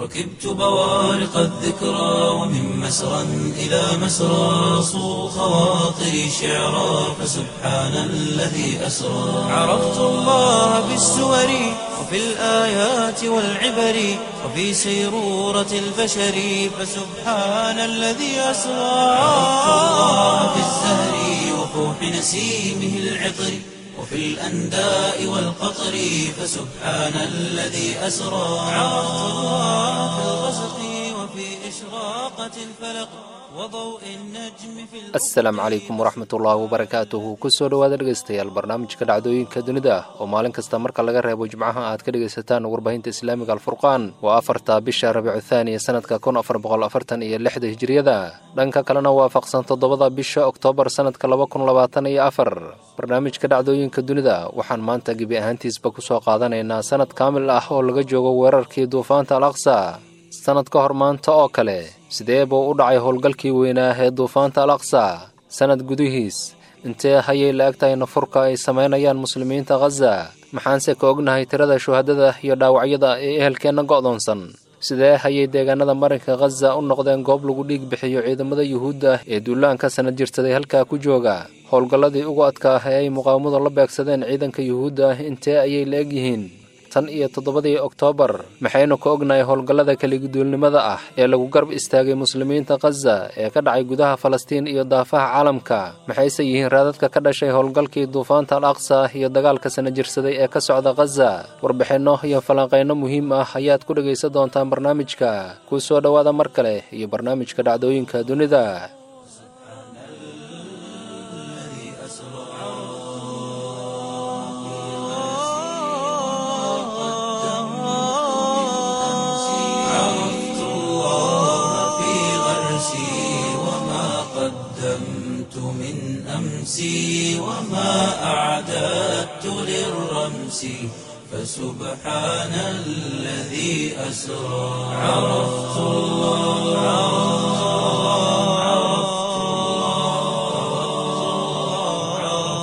ركبت بوارق الذكرى ومن مسرى إلى مسرى صو خواطري شعرا فسبحان الذي أسرى عرفت الله بالسور وفي الآيات والعبر وفي سيرورة البشر فسبحان الذي أسرى عرفت الله في الزهر وفوح نسيمه العطر وفي الأنداء والقطر فسبحان الذي أسرى عرفت الله في الغسق وفي إشراقة الفلق وضوء النجم في asalaamu calaykum waraxmatullaahi wabarakaatuhu kusoo dhowaada dhegaystayaal barnaamijka dhacdooyinka dunida oo maalin kasta marka laga reebo jimcaha aad ka dhegaysataan warbaahinta islaamiga alfurqaan waa afarta bisha rabiicu thaaniya sanadka kun afar boqol afartan iyo lixda hijiriyada dhanka kalena waafaqsan toddobada bisha oktoobar sanadka laba kun labaatan iyo afar barnaamijka dhacdooyinka dunida waxaan maanta gebi ahaantiisba kusoo qaadanaynaa sanad kaamil ah oo laga joogo weerarkii duufaanta al aqsa sanad ka hor maanta oo kale sidee buu u dhacay howlgalkii weynaa ee duufaanta al aqsa sanad gudihiis intee hayay la eg tahay nafurka ay samaynayaan muslimiinta khaza maxaanse ka ognahay tirada shuhadada iyo dhaawacyada ee ehelkeenna go'doonsan sidee hayay deegaanada marinka khaza u noqdeen goob lagu dhiig bixiyo ciidamada yuhuudda ee duulaanka sanad jirsaday halkaa ku jooga howlgalladii ugu adkaa ee ay muqaawamadu la beegsadeen ciidanka yuhuudda intee ayay la eg yihiin tan iyo toddobadii oktoobar maxaynu ka ognahay howlgallada kaliguduulnimada ah ee lagu garb istaagay muslimiinta khaza ee ka dhacay gudaha falastiin iyo daafaha caalamka maxayse yihiin raadadka ka dhashay howlgalkii duufaanta al aqsa iyo dagaalka sana jirsaday ee ka socda khaza warbixinno iyo falanqayno muhiim ah ayaad ku dhegaysan doontaan barnaamijka kuu soo dhowaada mar kale iyo barnaamijka dhacdooyinka dunida عرفت الله في غرسي وما قدمت من أمسي وما أعددت للرمس فسبحان الذي أسرى عرفت الله عرفت الله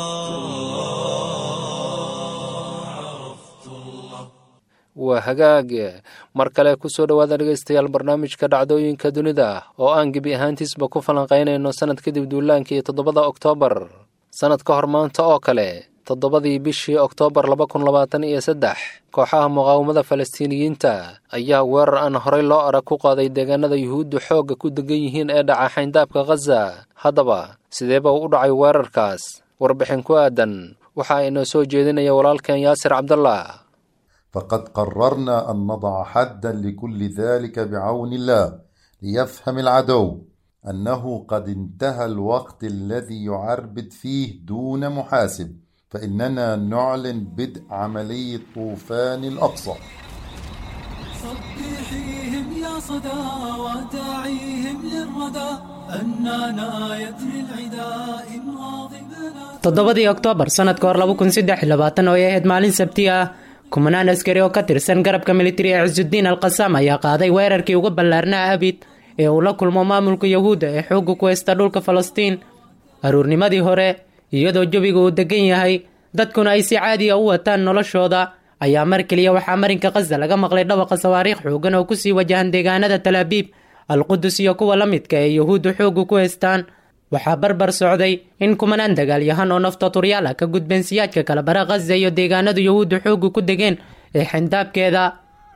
عرفت الله عرفت الله waa hagaag mar kale kusoo dhowaada dhegaystayaal barnaamijka dhacdooyinka dunida oo aan gebi ahaantiisba ku falanqaynayno sanad kadib duulaankii toddobada oktoobar sanad ka hor maanta oo kale toddobadii bishii oktoobar laba kun labaatan iyo saddex kooxaha muqaawamada falastiiniyiinta ayaa weerar aan horey loo arag ku qaaday deegaanada yuhuuddu xoogga ku degan yihiin ee dhaca xayndaabka khaza haddaba sideeba u dhacay weerarkaas warbixin ku aadan waxaa inoo soo jeedinaya walaalkeen yaasir cabdallah فقد قررنا أن نضع حدا لكل ذلك بعون الله ليفهم العدو أنه قد انتهى الوقت الذي يعربد فيه دون محاسب فإننا نعلن بدء عملية طوفان الأقصى صبحيهم يا صدى وداعيهم للردى أننا يدري العدا إن واظبنا toddobadii oktoobar sanadka hor laba kun saddex iyo labaatan oo ay ahayd maalin sabti ah kumanaan askari oo ka tirsan garabka militari ee cisudiin al qasaam ayaa qaaday weerarkii uga ballaarnaa abid ee uu la kulmo maamulka yahuudda ee xoogga ku haysta dhulka falastiin aruurnimadii hore iyadoo jawiga uu degan yahay dadkuna ay si caadiya u wataan noloshooda ayaa mar keliya waxaa marinka khaza laga maqlay dhawaqa sawaariikh xoogan oo kusii wajahan deegaanada talaabiib alqudus iyo kuwa la midka ee yahuuddu xoogga ku haystaan waxaa barbar socday in kumanaan dagaalyahan oo nafta turyaal ah ka gudbeen siyaadka kala bara khaza iyo deegaanadu yahuuddu xoogga ku degeen ee xindaabkeeda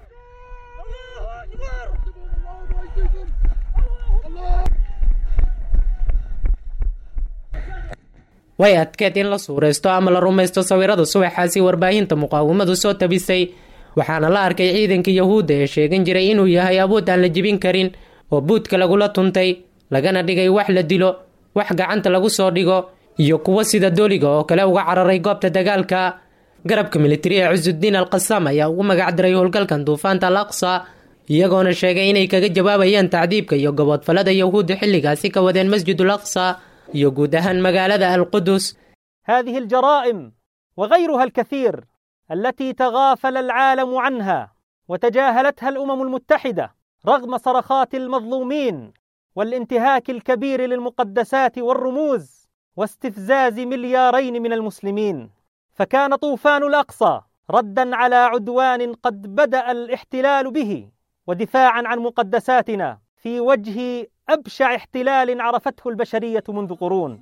way adkeed in la suuraysto ama la rumaysto sawirada subaxaasi warbaahinta muqaawamadu soo tabisay waxaana la arkay ciidanka yahuudda ee sheegan jiray inuu yahay awood aan la jebin karin oo buudka lagula tuntay lagana dhigay wax la dilo wax gacanta lagu soo dhigo iyo kuwo sida dooliga oo kale uga cararay goobta dagaalka garabka militari ee cisudiin al qasaam ayaa ugu magac diray howlgalkan duufaanta al aqsa iyagoona sheegay inay kaga jawaabayaan tacdiibka iyo goboodfalada yahuudda xilligaasi ka wadeen masjidul aqsa iyo guud ahaan magaalada alqudus هذه الجرائم وغيرها الكثير التي تغافل العالم عنها وتجاهلتها الامم المتحده رغم صرخات المظلومين والانتهاك الكبير للمقدسات والرموز واستفزاز مليارين من المسلمين فكان طوفان الاقصى ردا على عدوان قد بدا الاحتلال به ودفاعا عن مقدساتنا في وجه ابشع احتلال عرفته البشريه منذ قرون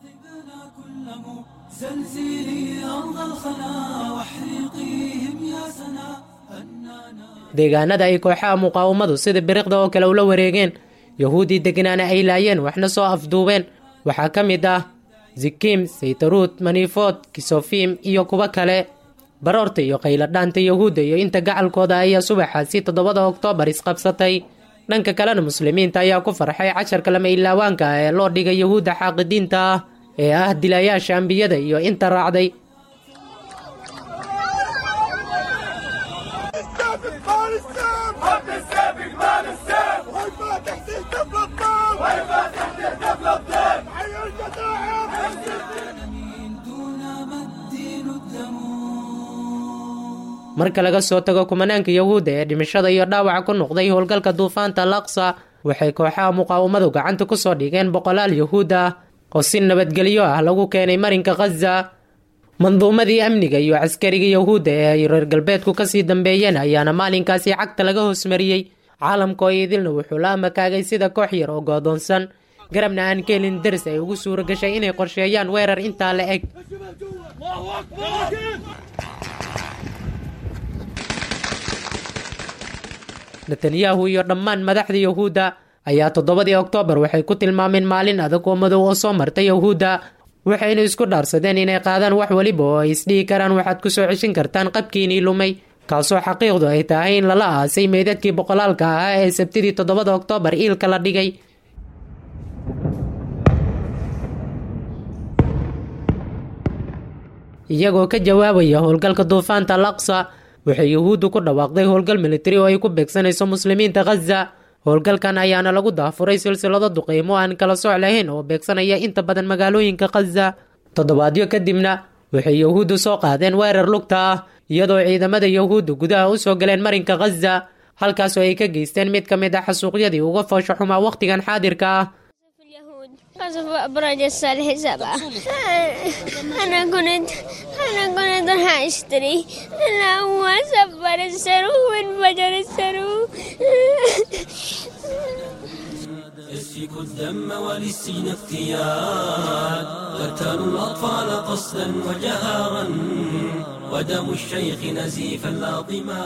زلزلي أرض الخلا واحرقيهم يا سنا deegaanada ay kooxaha muqaawamadu sida biriqda oo kale ula wareegeen yahuuddii degnaana ay laayeen waxna soo afduubeen waxaa ka mid ah zikim saytaruud manifood kisofim iyo kuwo kale baroorta iyo qayladhaanta yahuudda iyo inta gacalkooda ayaa subaxaasi toddobada oktoobar isqabsatay dhanka kalena muslimiinta ayaa ku farxay casharka lama ilaawaanka ah ee loo dhigay yahuudda xaaqidiinta ah ee ah dilayaasha ambiyada iyo inta raacday marka laga soo tago kumanaanka yahuudda ee dhimashada iyo dhaawaca ku noqday howlgalka duufaanta alaqsa waxay kooxaha muqaawamadu gacanta ku soo dhigeen boqolaal yahuud ah oo si nabadgelyo ah lagu keenay marinka khaza manduumadii amniga iyo caskariga yahuudda ee ay reer galbeedku kasii dambeeyeen ayaana maalinkaasi cagta laga hoosmariyey caalamka oo idilna wuxuu la amakaagay sida koox yar oo goodoonsan garabna aan ka helin daris ay ugu suura gashay inay qorsheeyaan weerar intaa la eg netanyahu iyo dhammaan madaxda yahuudda ayaa toddobadii oktoobar waxay ku tilmaameen maalin adag oo madow oo soo martay yahuudda waxayna isku dhaarsadeen inay qaadaan wax weliba oo ay isdhihi karaan waxaad ku soo ceshin kartaan qabkiinii lumay kaasoo xaqiiqdu ay tahay in lala aasay meydadkii boqolaalka ahaa ee sabtidii toddobada oktoobar iilka la dhigay iyagoo ka jawaabaya howlgalka duufaanta alaqsa waxay yahuuddu ku dhawaaqday howlgal militari oo ay ku beegsanayso muslimiinta khaza howlgalkan ayaana lagu daafuray silsilado duqeymo aan kala sooc lahayn oo beegsanaya inta badan magaalooyinka khaza toddobaadyo kadibna waxay yahuuddu soo qaadeen weerar lugta ah iyadoo ciidamada yahuudda gudaha u soo galeen marinka khaza halkaasoo ay ka geysteen mid ka mid ah xasuuqyadii uga foosho xumaa wakhtigan xaadirka ah قصف أبراج الصالح سبعة أنا كنت أنا كنت راح أشتري أنا هو سفر السرو وانفجر السرو يسفك الدم وللسجن افتيان قتلوا الأطفال قصدا وجهارا ودم الشيخ نزيفا لاطما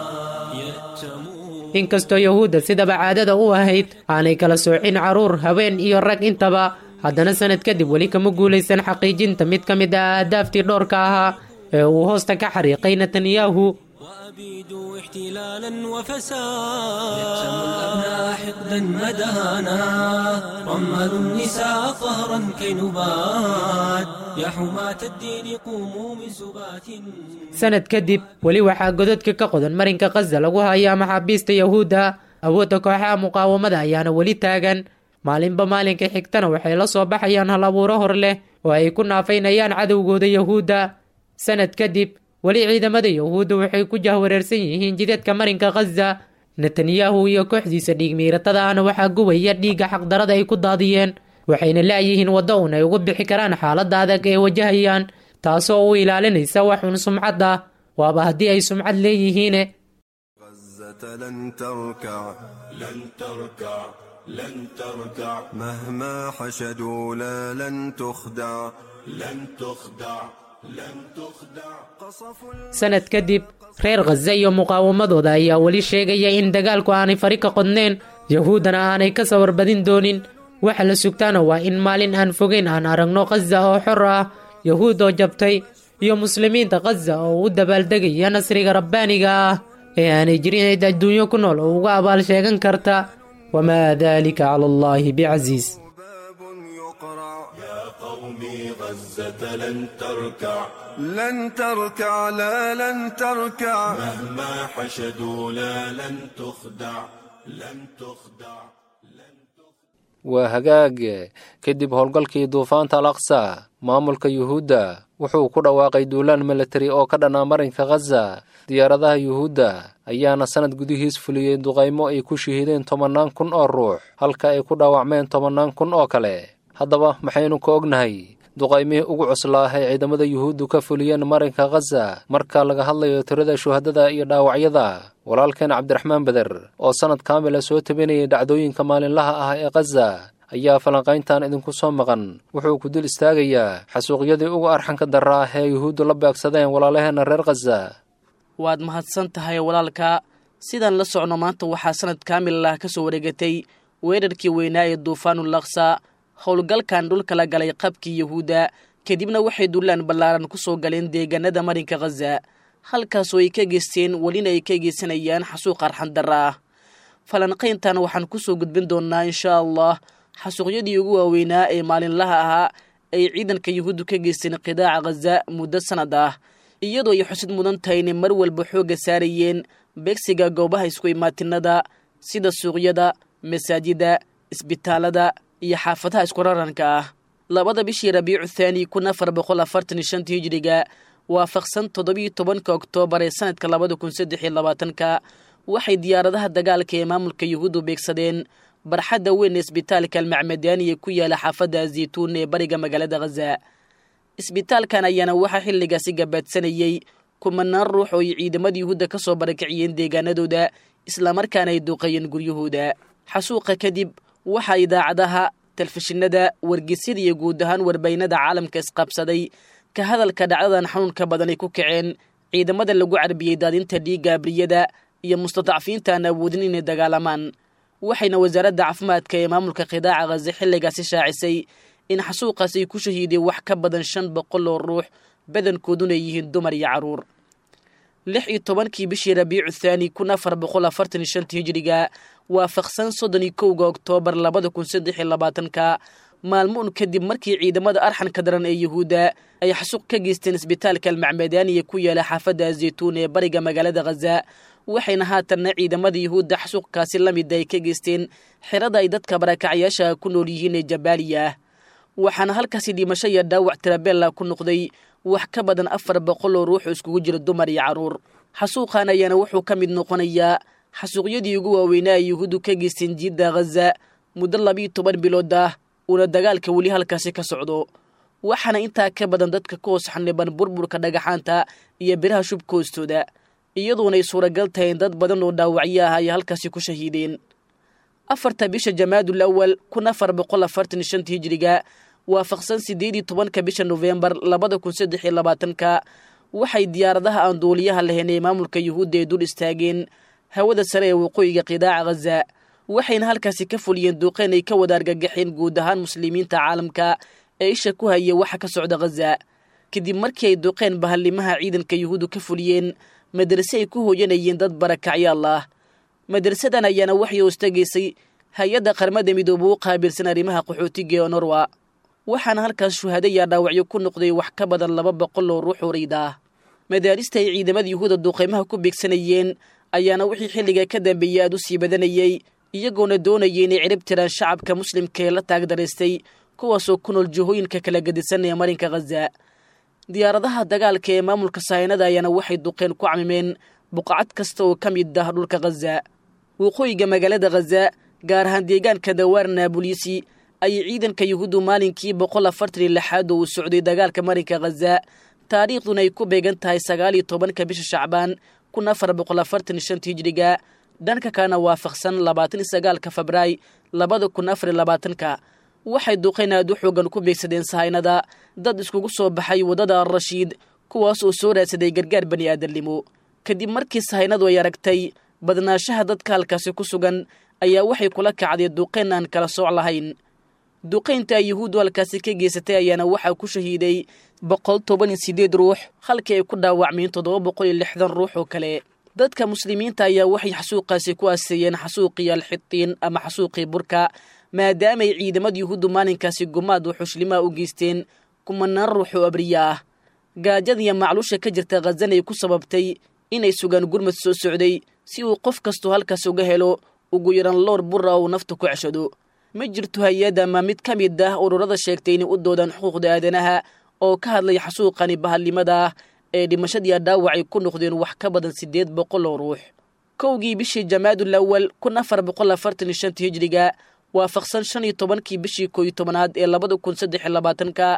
يأتمون inkastoo yahuudda sidaba caadada u ahayd aanay kala soocin caruur haween iyo rag intaba haddana sanad kadib weli kama guulaysan xaqiijinta mid ka mid ah ahdaaftii dhowrka ahaa ee uu hoosta ka xariiqay netanyahu وأبيدوا احتلالا وفساد يقسم الأبناء حقدا مدانا رملوا النساء ظهرا كي نبات يا حماة الدين قوموا من سبات sanad kadib weli waxaa godadka ka qodan marinka khaza lagu hayaa maxaabiista yahuudda awoodda kooxaha muqaawamada ayaana weli taagan maalinba maalinka xigtana waxay la soo baxayaan hal abuuro hor leh oo ay ku naafaynayaan cadowgooda yahuudda sanad kadib weli ciidamada yahuudda waxay ku jahwareersan yihiin jidadka marinka khaza netanyahu iyo kooxdiisa dhiigmiiratada ahna waxaa gubaya dhiigga xaqdarada ay ku daadiyeen waxayna laayihiin waddo un ay uga bixi karaan xaaladda adag ee wajahayaan taasoo u ilaalinaysa wax un sumcad ah waaba haddii ay sumcad leeyihiine غزة لن تركع لن تركع لن تركع مهما حشدوا لا لن تخدع لن تخدع لن تخدع قصفوا sanad kadib reer khaza iyo muqaawamadooda ayaa weli sheegaya in dagaalku aanay fari ka qodneen yahuuddana aanay ka sawar badin doonin waxa la sugtaana waa in maalin aan fogeyn aan aragno khaza oo xor ah yahuud oo jabtay iyo muslimiinta khaza oo u dabaaldegaya nasriga rabbaaniga ah ee aanay jirin cid adduunyo ku nool oo uga abaal sheegan karta wamaa dalika cala allahi bicasiis باب يقرع يا قومي غزة لن تركع لن تركع لا لن تركع مهما حشدوا لا لن تخدع لن تخدع waa hagaag kadib howlgalkii duufaanta al aqsa maamulka yuhuudda wuxuu ku dhawaaqay duulaan militari oo ka dhanaa marinka khaza diyaaradaha yuhuudda ayaana sanad gudihiis fuliyey duqaymo ay ku shahiideen tobannaan kun oo ruux halka ay ku dhaawacmeen tobannaan kun oo kale haddaba maxaynu ka ognahay duqaymihii ugu cuslaa ay ciidamada yuhuuddu ka fuliyeen marinka khaza marka laga hadlayo tirada shuhadada iyo dhaawacyada walaalkeen cabdiraxmaan beder oo sannad kaamila soo tabinayay dhacdooyinka maalinlaha ah ee khaza ayaa falanqayntan idinku soo maqan wuxuu ku dul istaagayaa xasuuqyadii ugu arxanka darra ah ee yuhuuddu la beegsadeen walaalaheenna reer khaza waad mahadsan tahay walaalka sidaan la socno maanta waxaa sanad kaamil ah ka soo wareegatay weerarkii weynaa ee duufaanul laksa howlgalkan dhulka la galay qabkii yuhuudda kadibna waxay dullaan ballaaran ku soo galeen deegaanada marinka khaza halkaasoo ay ka geysteen welina ay ka geysanayaan xasuuq arxan darra ah falanqayntan waxaan ku soo gudbin doonnaa inshaa allah xasuuqyadii ugu waaweynaa ee maalinlaha ahaa ay ciidanka yuhuuddu ka geysteen qidaaca khaza muddo sannad ah iyadoo ay xusid mudan tahay inay mar walba xoogga saarayeen beegsiga goobaha isku imaatinada sida suuqyada masaajida isbitaalada iyo xaafadaha isku raranka ah labada bishii rabiicu thaani kun afar boqol afartan iyo shanta hijiriga waafaqsan toddobiyo tobanka oktoobar ee sanadka labada kun saddex iyo labaatanka waxay diyaaradaha dagaalka ee maamulka yuhuuddu beegsadeen barxadda weyn ee isbitaalka almacmadaaniya ku yaala xaafadda zaytuun ee bariga magaalada khaza isbitaalkan ayaana waxaa xilligaasi gabaadsanayey kumanaan ruux oo ay ciidamada yuhuudda ka soo barakiciyeen deegaanadooda islamarkaana ay duuqayeen guryahooda xasuuqa kadib waxaa idaacadaha telefishinada wargeysyada iyo guud ahaan warbaynada caalamka isqabsaday ka hadalka dhacdadan xanuunka badan ay ku kaceen ciidamada lagu carbiyey daadinta dhiigga abriyada iyo mustadacfiinta aan awoodin inay dagaalamaan waxayna wasaaradda caafimaadka ee maamulka qidaaca khaza xilligaasi shaacisay in xasuuqaas ay ku shahiideen wax ka badan shan boqol oo ruux badankooduna yihiin dumar iyo carruur lix iyo tobankii bishii rabiicu thaani kun afar boqol afartan iyo shanta hijiriga waafaqsan soddon iyo kowga oktoobar labada kun saddex iyo labaatanka maalmoun kadib markii ciidamada arxanka daran ee yuhuudda ay xasuuq ka geysteen isbitaalka almacmadaaniya ku yaala xaafadda zaytuun ee bariga magaalada khaza waxayna haatanna ciidamada yuhuudda xasuuqkaasi la mida ay ka geysteen xerada ay dadka barakacyaasha ku nool yihiin ee jabaaliya ah waxaana halkaasi dhimasho iyo dhaawac tirabella ku noqday wax ka badan afar boqol oo ruux oo iskugu jira dumar iyo carruur xasuuqan ayaana wuxuu ka mid noqonayaa xasuuqyadii ugu waaweynaa ay yuhuuddu ka geysteen jiidda khaza muddo labiiyo toban bilood ah uuna dagaalka weli halkaasi ka socdo waxaana intaa ka badan dadka ka hoos xaniban burburka dhagaxaanta iyo biraha shubka hoostooda iyadoonay suuragal tahay in dad badan oo dhaawacyo ah ay halkaasi ku shahiideen afarta bisha jamaadul awal kun afar boqol afartan iyo shanta hijiriga waafaqsan siddeed iyo tobanka bisha nofembar labada kun saddex iyo labaatanka waxay diyaaradaha aan duuliyaha lahayn ee maamulka yuhuudda ee dul istaageen hawada sare ee waqooyiga qidaaca khaza waxayna halkaasi ka fuliyeen duuqeen ay ka wada argagaxeen guud ahaan muslimiinta caalamka ee isha ku haya waxa ka socda khaza kadib markii ay duuqeen bahallimaha ciidanka yuhuuddu ka fuliyeen madrase ay ku hooyanayeen dad barakacyaal ah madrasadan ayaana waxay hoostegaysay hay-adda qarmada midoobe u qaabilsan arrimaha qaxootiga ee norwa waxaana halkaas shuhada yaa dhaawacyo ku noqday wax ka badan laba boqol oo ruux urayda ah madaarista ay ciidamada yuhuudda duuqaymaha ku beegsanayeen ayaana wixii xilliga ka dambeeyey aad u sii badanayey iyagoona doonayay inay cirib tiraan shacabka muslimka ee la taagdaraystay kuwaasoo ku nool jihooyinka kala gedisan ee marinka khaza diyaaradaha dagaalka ee maamulka sahaynada ayaana waxay duqeen ku camimeen buqacad kasta oo ka mid ah dhulka khaza waqooyiga magaalada khaza gaar ahaan deegaanka dawaar naabulisi ayay ciidanka yuhuuddu maalinkii boqol afartan iyo lixaad oo uu socday dagaalka marinka khaza taariikhduna ay ku beegan tahay sagaal iyo tobanka bisha shacbaan kun afar boqol afartan iyo shanta hijiriga dhanka kalena waafaqsan labaatan iyo sagaalka febраay labada kun afar iyo labaatanka waxay duqeen aad u xoogan ku beegsadeen sahaynada dad iskugu soo baxay waddada alrashiid kuwaas oo soo raadsaday gargaar bani aadamnimo kadib markii sahaynadu ay aragtay badnaanshaha dadka halkaasi ku sugan ayaa waxay kula kacday duqeyn aan kala sooc lahayn duqaynta ay yuhuuddu halkaasi ka geysatay ayaana waxaa ku shahiiday boqol toban iyo siddeed ruux halkii ay ku dhaawacmeen toddoba boqol iyo lixdan ruux oo kale dadka muslimiinta ayaa waxay xasuuqaasi ku aaseeyeen xasuuqii alxitiin ama xasuuqii burka maadaamaay ciidamada yuhuuddu maalinkaasi gumaad oo xushlimaha u geysteen kumanaan ruux oo abriya ah gaajada iyo macluusha ka jirta khazan ay ku sababtay inay sugaan gurmad soo socday si uu qof kastoo halkaas uga helo ugu yaran loor bura uu nafta ku ceshado ma jirto hay-ad ama mid ka mid ah ururada sheegtay inay u doodaan xuquuqda aadanaha oo ka hadlay xasuuqani bahalnimada ah ee dhimashadii dhaawacay ku noqdeen wax ka badan siddeed boqol oo ruux kowgii bishii jamaadul awal kun afar boqol afartan iyo shanta hijiriga waafaqsan shan iyo tobankii bishii kooiyo tobanaad ee labada kun saddex iyo labaatanka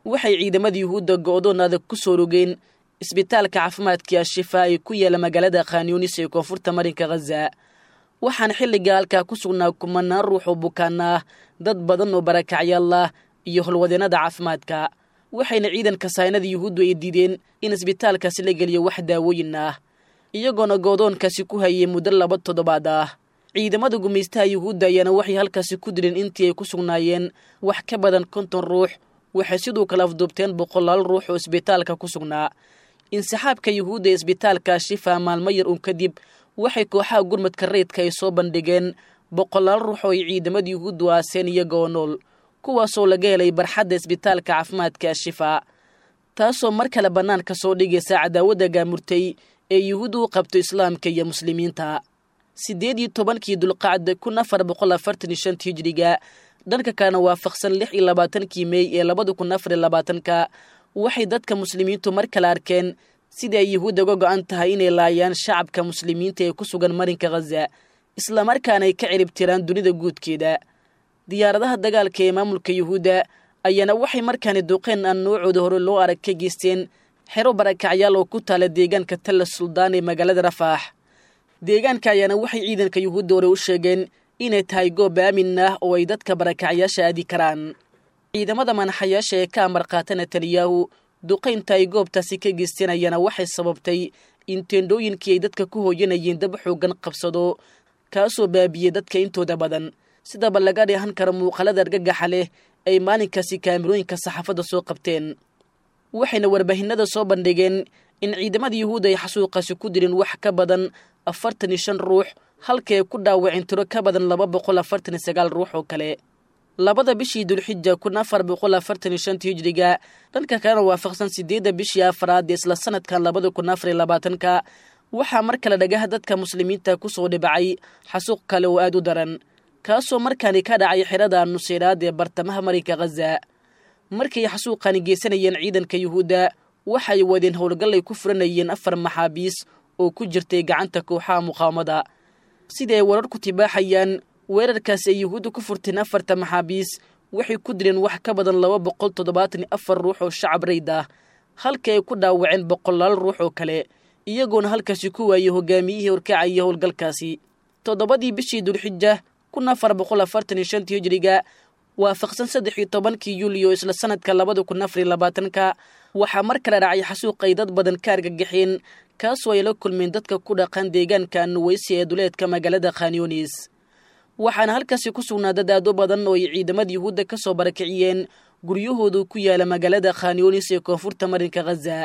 waxay ciidamada yuhuudda go'doon adag ku soo rogeen isbitaalka caafimaadka ashifaa ee ku yaala magaalada khanyunis ee koonfurta marinka khaza waxaana xilliga halkaa ku sugnaa kumanaan ruux oo bukaana ah dad badan oo barakacyaal ah iyo holwadeennada caafimaadka waxayna ciidanka saynada yuhuuddu ay diideen in isbitaalkaasi la geliyo wax daawooyin ah iyagoona goodoonkaasi ku hayay muddo laba toddobaad ah ciidamada gumaystaha yuhuudda ayaana waxay halkaasi ku dileen intii ay ku sugnaayeen wax ka badan konton ruux waxay siduu kala afduubteen boqolaal ruux oo isbitaalka ku sugnaa insixaabka yuhuudda ee isbitaalka shifa maalmo yar uun kadib waxay kooxaha gurmadka rayidka ay soo bandhigeen boqolaal ruux oo ay ciidamada yuhuuddu aaseen iyagoo nool kuwaasoo laga helay barxadda isbitaalka caafimaadka ashifa taasoo mar kale bannaanka soo dhigaysa cadaawadda gaamurtay ee yuhuuddu u qabto islaamka iyo muslimiinta siddeed iyo tobankii dulqacda kun afar boqol afartan iyo shanta hijiriga dhanka kalena waafaqsan lix iyo labaatankii mey ee labada kun afar iyo labaatanka waxay dadka muslimiintu mar kale arkeen sidii ay yuhuudda uga go'an tahay inay laayaan shacabka muslimiinta ee ku sugan marinka khaza islamarkaana ay ka ciribtiraan dunida guudkeeda diyaaradaha dagaalka ee maamulka yuhuudda ayaana waxay markaani duqeen aan noocooda hore loo arag ka geysteen xero barakacyaal oo ku taala deegaanka talla suldaan ee magaalada rafaax deegaanka ayaana waxay ciidanka yuhuudda hore u sheegeen inay tahay goob aamin ah oo ay dadka barakacyaasha aadi karaan ciidamada manaxayaasha ee ka amar qaata netanyahu duqaynta ay goobtaasi ka geysteen ayaana waxay sababtay in teendhooyinkii ay dadka ku hooyanayeen dab xoogan qabsado kaasoo baabiyey dadka intooda badan sidaba laga dheehan karo muuqaalada argagaxa leh ay maalinkaasi kaamirooyinka saxaafadda soo qabteen waxayna warbaahinada soo bandhigeen in ciidamada yuhuudda ay xasuuqaasi ku dirin wax ka badan afartan iyo shan ruux halka ay ku dhaawaceen tiro ka badan laba boqol afartan iyo sagaal ruux oo kale labada bishii dulxija kun afar boqol afartan iyo shanta hijiriga dhanka kalena waafaqsan sideedda bishii afraad ee isla sanadkan labada kun afar iyo labaatanka waxaa mar kale dhagaha dadka muslimiinta kusoo dhibacay xasuuq kale oo aad u daran kaasoo markaani ka dhacay xerada nuseyraad ee bartamaha marinka khaza markay xasuuqani geysanayeen ciidanka yuhuudda waxay wadeen howlgal ay ku furanayeen afar maxaabiis oo ku jirtay gacanta kooxaha muqaawamada sida ay wararku tibaaxayaan weerarkaasi ay yuhuudda ku furteen afarta maxaabiis waxay ku dileen wax ka badan laba boqol toddobaatan iyo afar ruux oo shacab rayd ah halka ay ku dhaawaceen boqolaal ruux oo kale iyagoona halkaasi ku waayey hogaamiyihii horkacaya howlgalkaasi toddobadii bishii dulxija kun afar boqol afartan iyo shantii hijiriga waafaqsan saddex iyo tobankii yuuliyo isla sanadka labada kun afar iyo labaatanka waxaa mar kale dhacay xasuuq ay dad badan ka argagaxeen kaasoo ay la kulmeen dadka ku dhaqan deegaanka nuweysi ee duleedka magaalada khanyunis waxaana halkaasi ku sugnaa dad aad u badan oo ay ciidamada yuhuudda ka soo barakiciyeen guryahoodu ku yaala magaalada khanyunis ee koonfurta marinka khaza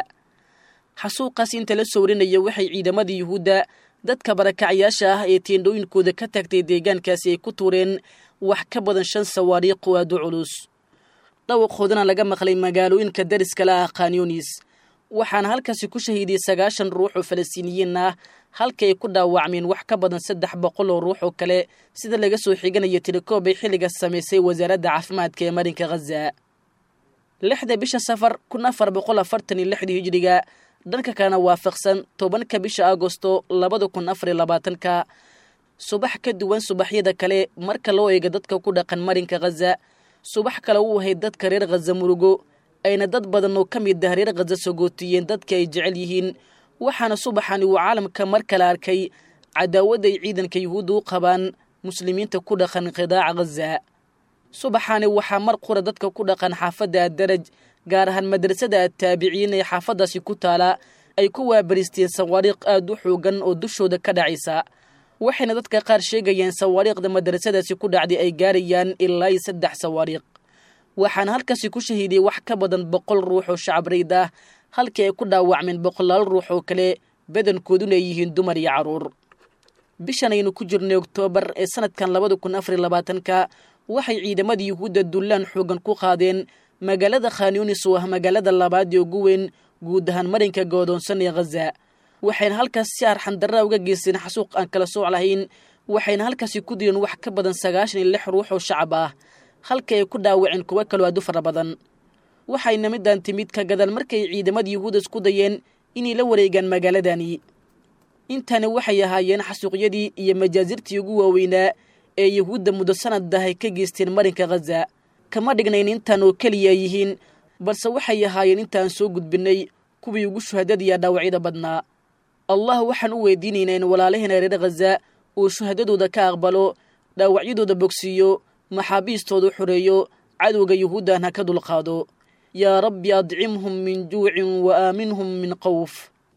xasuuqaas inta la sowrinaya waxay ciidamada yuhuudda dadka barakacyaasha ah ee teendhooyinkooda ka tagtay deegaankaasi ay ku tuureen wax ka badan shan sawaariiq oo aad u culus dhawaqoodana laga maqlay magaalooyinka dariskala ah khanyunis waxaana halkaasi ku shahiiday sagaashan ruux oo falastiiniyiin ah halka ay ku dhaawacmeen wax ka badan saddex boqol oo ruux oo kale sida laga soo xiganaya tilikoob ay xilligaas samaysay wasaaradda caafimaadka ee marinka khaza lixda bisha safar kun afar boqol afartan iyo lixdii hijiriga dhanka kalena waafaqsan tobanka bisha agosto labada kun afar iyo labaatanka subax ka duwan subaxyada kale marka loo eega dadka ku dhaqan marinka khaza subax kale u ahayd dadka reer khaza murugo ayna dad badan oo ka mid ah reer khaza sogootiyeen dadka ay jecel yihiin waxaana subaxani uu caalamka mar kale arkay cadaawadda ay ciidanka yuhuudda u qabaan muslimiinta ku dhaqan qidaaca khaza subaxani waxaa mar qura dadka ku dhaqan xaafadda addaraj gaar ahaan madrasada attaabiciin ee xaafaddaasi ku taala ay ku waabaristeen sawaariikh aad u xoogan oo dushooda ka dhacaysa waxayna dadka qaar sheegayeen sawaariikhda madrasadaasi ku dhacday ay gaarayaan ilaa iyo saddex sawaariikh waxaana halkaasi ku shahiiday wax ka badan boqol ruux oo shacab rayd ah halkii ay ku dhaawacmeen boqolaal ruux oo kale badankooduna ay yihiin dumar iyo carruur bishan aynu ku jirnay oktoobar ee sanadkan labada kun afar iyo labaatanka waxay ciidamada yuhuudda dullaan xoogan ku qaadeen magaalada khanyunis oo ah magaalada labaad ee ugu weyn guud ahaan marinka goodoonsan ee khaza waxayna halkaas si arxandarra uga geysteen xasuuq aan kala sooc lahayn waxayna halkaasi ku dileen wax ka badan sagaashan iyo lix ruux oo shacab ah halka ay ku dhaawaceen kuwo kaloo aad u fara badan waxayna midaan timid ka gadan markay ciidamada yuhuudda isku dayeen inay la wareegaan magaaladani intani waxay ahaayeen xasuuqyadii iyo majaasirtii ugu waaweynaa ee yuhuudda muddo sanad ah ay ka geysteen marinka khaza kama dhignayn intan oo keliya yihiin balse waxay ahaayeen intaan soo gudbinnay kuwii ugu shuhadadiya dhaawacyada badnaa allah waxaan u weydiinaynaa in walaalaheena reer khaza uu shuhadadooda ka aqbalo dhaawacyadooda bogsiiyo maxaabiistooda xoreeyo cadowga yuhuuddan ha ka dulqaado yaa rabbi adcimhum min juucin wa aaminhum min qowf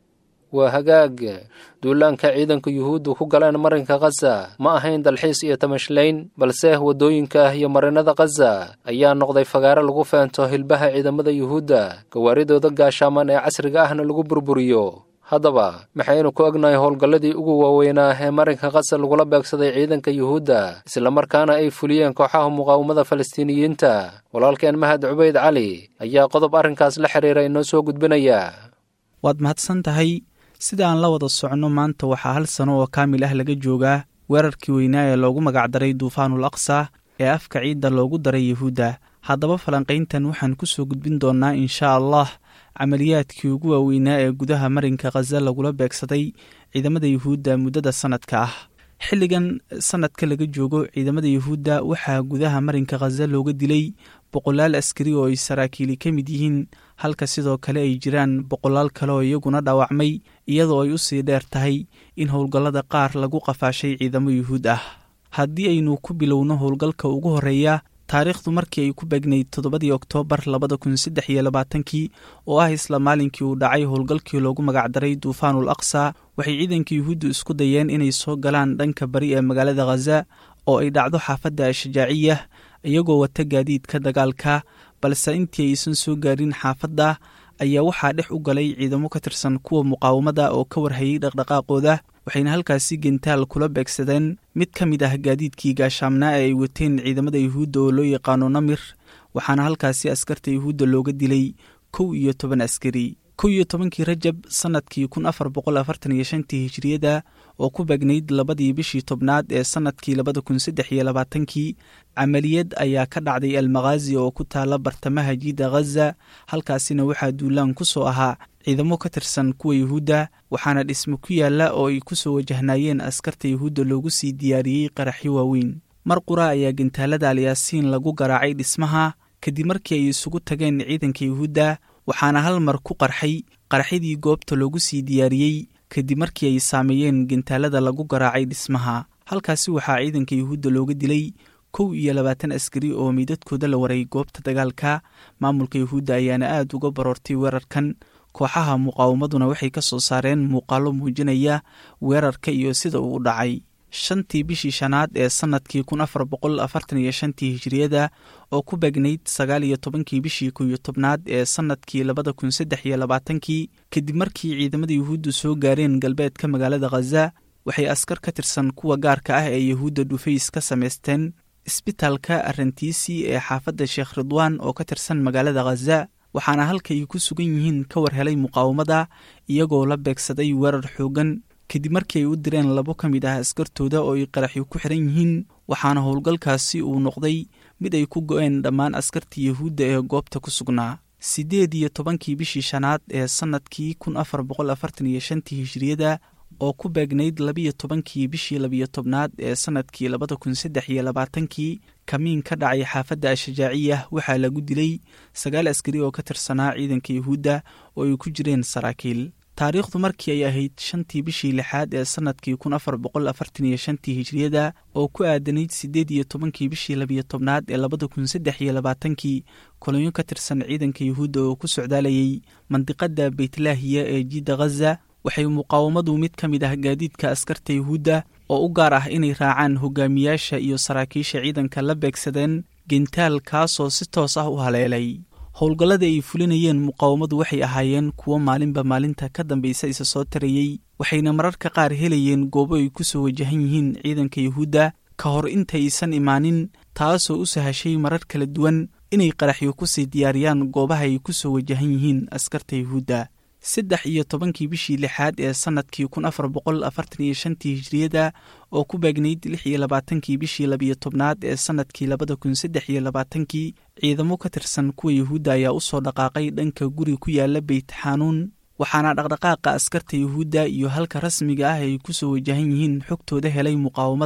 waa hagaag duulaanka ciidanka yuhuuddu ku galeen marinka khaza ma ahayn dalxiis iyo tamashlayn balse waddooyinka ah iyo marinada khaza ayaa noqday fagaare lagu feento hilbaha ciidamada yuhuudda gawaaridooda gaashaaman ee casriga ahna lagu burburiyo haddaba maxaynu ku ognahay howlgalladii ugu waaweynaa ee marinka khaza lagula beegsaday ciidanka yuhuudda islamarkaana ay fuliyeen kooxaha muqaawamada falastiiniyiinta walaalkeen mahad cubayd cali ayaa qodob arrinkaas la xiriira inoo soo gudbinaya waad mahadsan tahay sida aan la wada socno maanta waxaa hal sano oo kaamil ah laga joogaa weerarkii weynaa ee loogu magacdaray duufaanul aqsa ee afka ciidda loogu daray yuhuudda haddaba falanqayntan waxaan ku soo gudbin doonnaa inshaa allah camaliyaadkii ugu waaweynaa ee gudaha marinka khaza lagula beegsaday ciidamada yuhuudda muddada sannadka ah xilligan sannadka laga joogo ciidamada yuhuudda waxaa gudaha marinka khaza looga dilay boqolaal askari oo ay saraakiili ka mid yihiin halka sidoo kale ay jiraan boqolaal kale oo iyaguna dhaawacmay iyadoo ay u sii dheer tahay in howlgallada qaar lagu qafaashay ciidamo yuhuud ah haddii aynu ku bilowno howlgalka ugu horreeya taariikhdu markii ay ku beegnayd toddobadii oktoobar labada kun saddex iyo labaatankii oo ah isla maalinkii uu dhacay howlgalkii loogu magacdaray duufaanul aqsa waxay ciidanka yuhuuddu isku dayeen inay soo galaan dhanka bari ee magaalada khaza oo ay dhacdo xaafadda ashajaaciya iyagoo wata gaadiidka dagaalka balse intii aysan soo gaarin xaafadda ayaa waxaa dhex u galay ciidamo ka tirsan kuwa muqaawamada oo ka warhayay dhaqdhaqaaqooda waxayna halkaasi gentaal kula beegsadeen mid ka mid ah gaadiidkii gaashaamnaa ee ay wateen ciidamada yuhuudda oo loo yaqaano namir waxaana halkaasi askarta yuhuudda looga dilay kow iyo toban askari kow iyo tobankii rajab sannadkii kun afar boqol afartan iyo shantii hijiriyada oo ku beegnayd labadii bishii tobnaad ee sannadkii labada kun saddex iyo labaatankii camaliyad ayaa ka dhacday almakhaazi oo ku taala bartamaha jiida khaza halkaasina waxaa duulaan ku soo ahaa ciidamo ka tirsan kuwa yuhuudda waxaana dhismo ku yaalla oo ay ku soo wajahnaayeen askarta yuhuudda loogu sii diyaariyey qaraxyo waaweyn mar qura ayaa gentaalada alyaasiin lagu garaacay dhismaha kadib markii ay isugu tageen ciidanka yuhuudda waxaana hal mar ku qarxay qaraxyadii goobta loogu sii diyaariyey kadib markii ay saameeyeen gentaalada lagu garaacay dhismaha halkaasi waxaa ciidanka yuhuudda looga dilay kow iyo labaatan askari oo meydadkooda la waray goobta dagaalka maamulka yuhuudda ayaana aad uga baroortay weerarkan kooxaha muqaawamaduna waxay ka soo saareen muuqaallo muujinaya weerarka iyo sida uu u dhacay shantii bishii shanaad ee sannadkii kun afar boqol afartan iyo shantii hijiriyada oo ku beegnayd sagaal iyo tobankii bishii kow iyo tobnaad ee sannadkii labada kun saddex iyo labaatankii kadib markii ciidamada yuhuuddu soo gaareen galbeedka magaalada khaza waxay askar ka tirsan kuwa gaarka ah ee yuhuudda dhufays ka samaysteen isbitaalka arrantiisi ee xaafadda sheekh ridwaan oo ka tirsan magaalada khaza waxaana halka ay ku sugan yihiin ka war helay muqaawamada iyagoo la beegsaday weerar xooggan kadib markii ay u direen labo ka mid ah askartooda oo ay qaraxyo ku xiran yihiin waxaana howlgalkaasi uu noqday mid ay ku go-een dhammaan askartii yuhuudda ee goobta ku sugnaa siddeed iyo tobankii bishii shanaad ee sannadkii kun afar boqol afartan iyo shantii hijiriyada oo ku beegnayd labiyo tobankii bishii labiyo tobnaad ee sannadkii labada kun saddex iyo labaatankii kamiin ka dhacay xaafadda ashajaaciya waxaa lagu dilay sagaal askari oo ka tirsanaa ciidanka yuhuudda oo ay ku jireen saraakiil taariikhdu markii ay ahayd shantii bishii lixaad ee sannadkii kun afar boqol afartan iyo shantii hijiriyada oo ku aadanayd siddeed iyo tobankii bishii labiyo tobnaad ee labada kun saddex iyo labaatankii kolonyo ka tirsan ciidanka yuhuudda oo ku socdaalayay mandiqadda beytlaahiya ee jiidda khaza waxay muqaawamadu mid ka mid ah gaadiidka askarta yuhuudda oo u gaar ah inay raacaan hogaamiyaasha iyo saraakiisha ciidanka la beegsadeen gentaal kaasoo si toos ah u haleelay howlgallada ay fulinayeen muqaawamadu waxay ahaayeen kuwo maalinba maalinta ka dambaysa isa soo tarayey waxayna mararka qaar helayeen goobo ay ku soo wajahan yihiin ciidanka yuhuudda ka hor intaysan imaanin taasoo u sahashay marar kala duwan inay qaraxyo ku sii diyaariyaan goobaha ay ku soo wajahan yihiin askarta yuhuudda saddex iyo tobankii bishii lixaad ee sannadkii kun afar boqol afartan iyo shantii hijiriyada oo ku beegnayd lix iyo labaatankii bishii labiyo tobnaad ee sannadkii labada kun saddex iyo labaatankii ciidamo ka tirsan kuwa yuhuudda ayaa u soo dhaqaaqay dhanka guri ku yaala beyt xanuun waxaana dhaqdhaqaaqa askarta yuhuudda iyo halka rasmiga ah ay ku soo wajahan yihiin xogtooda helay muqaawamada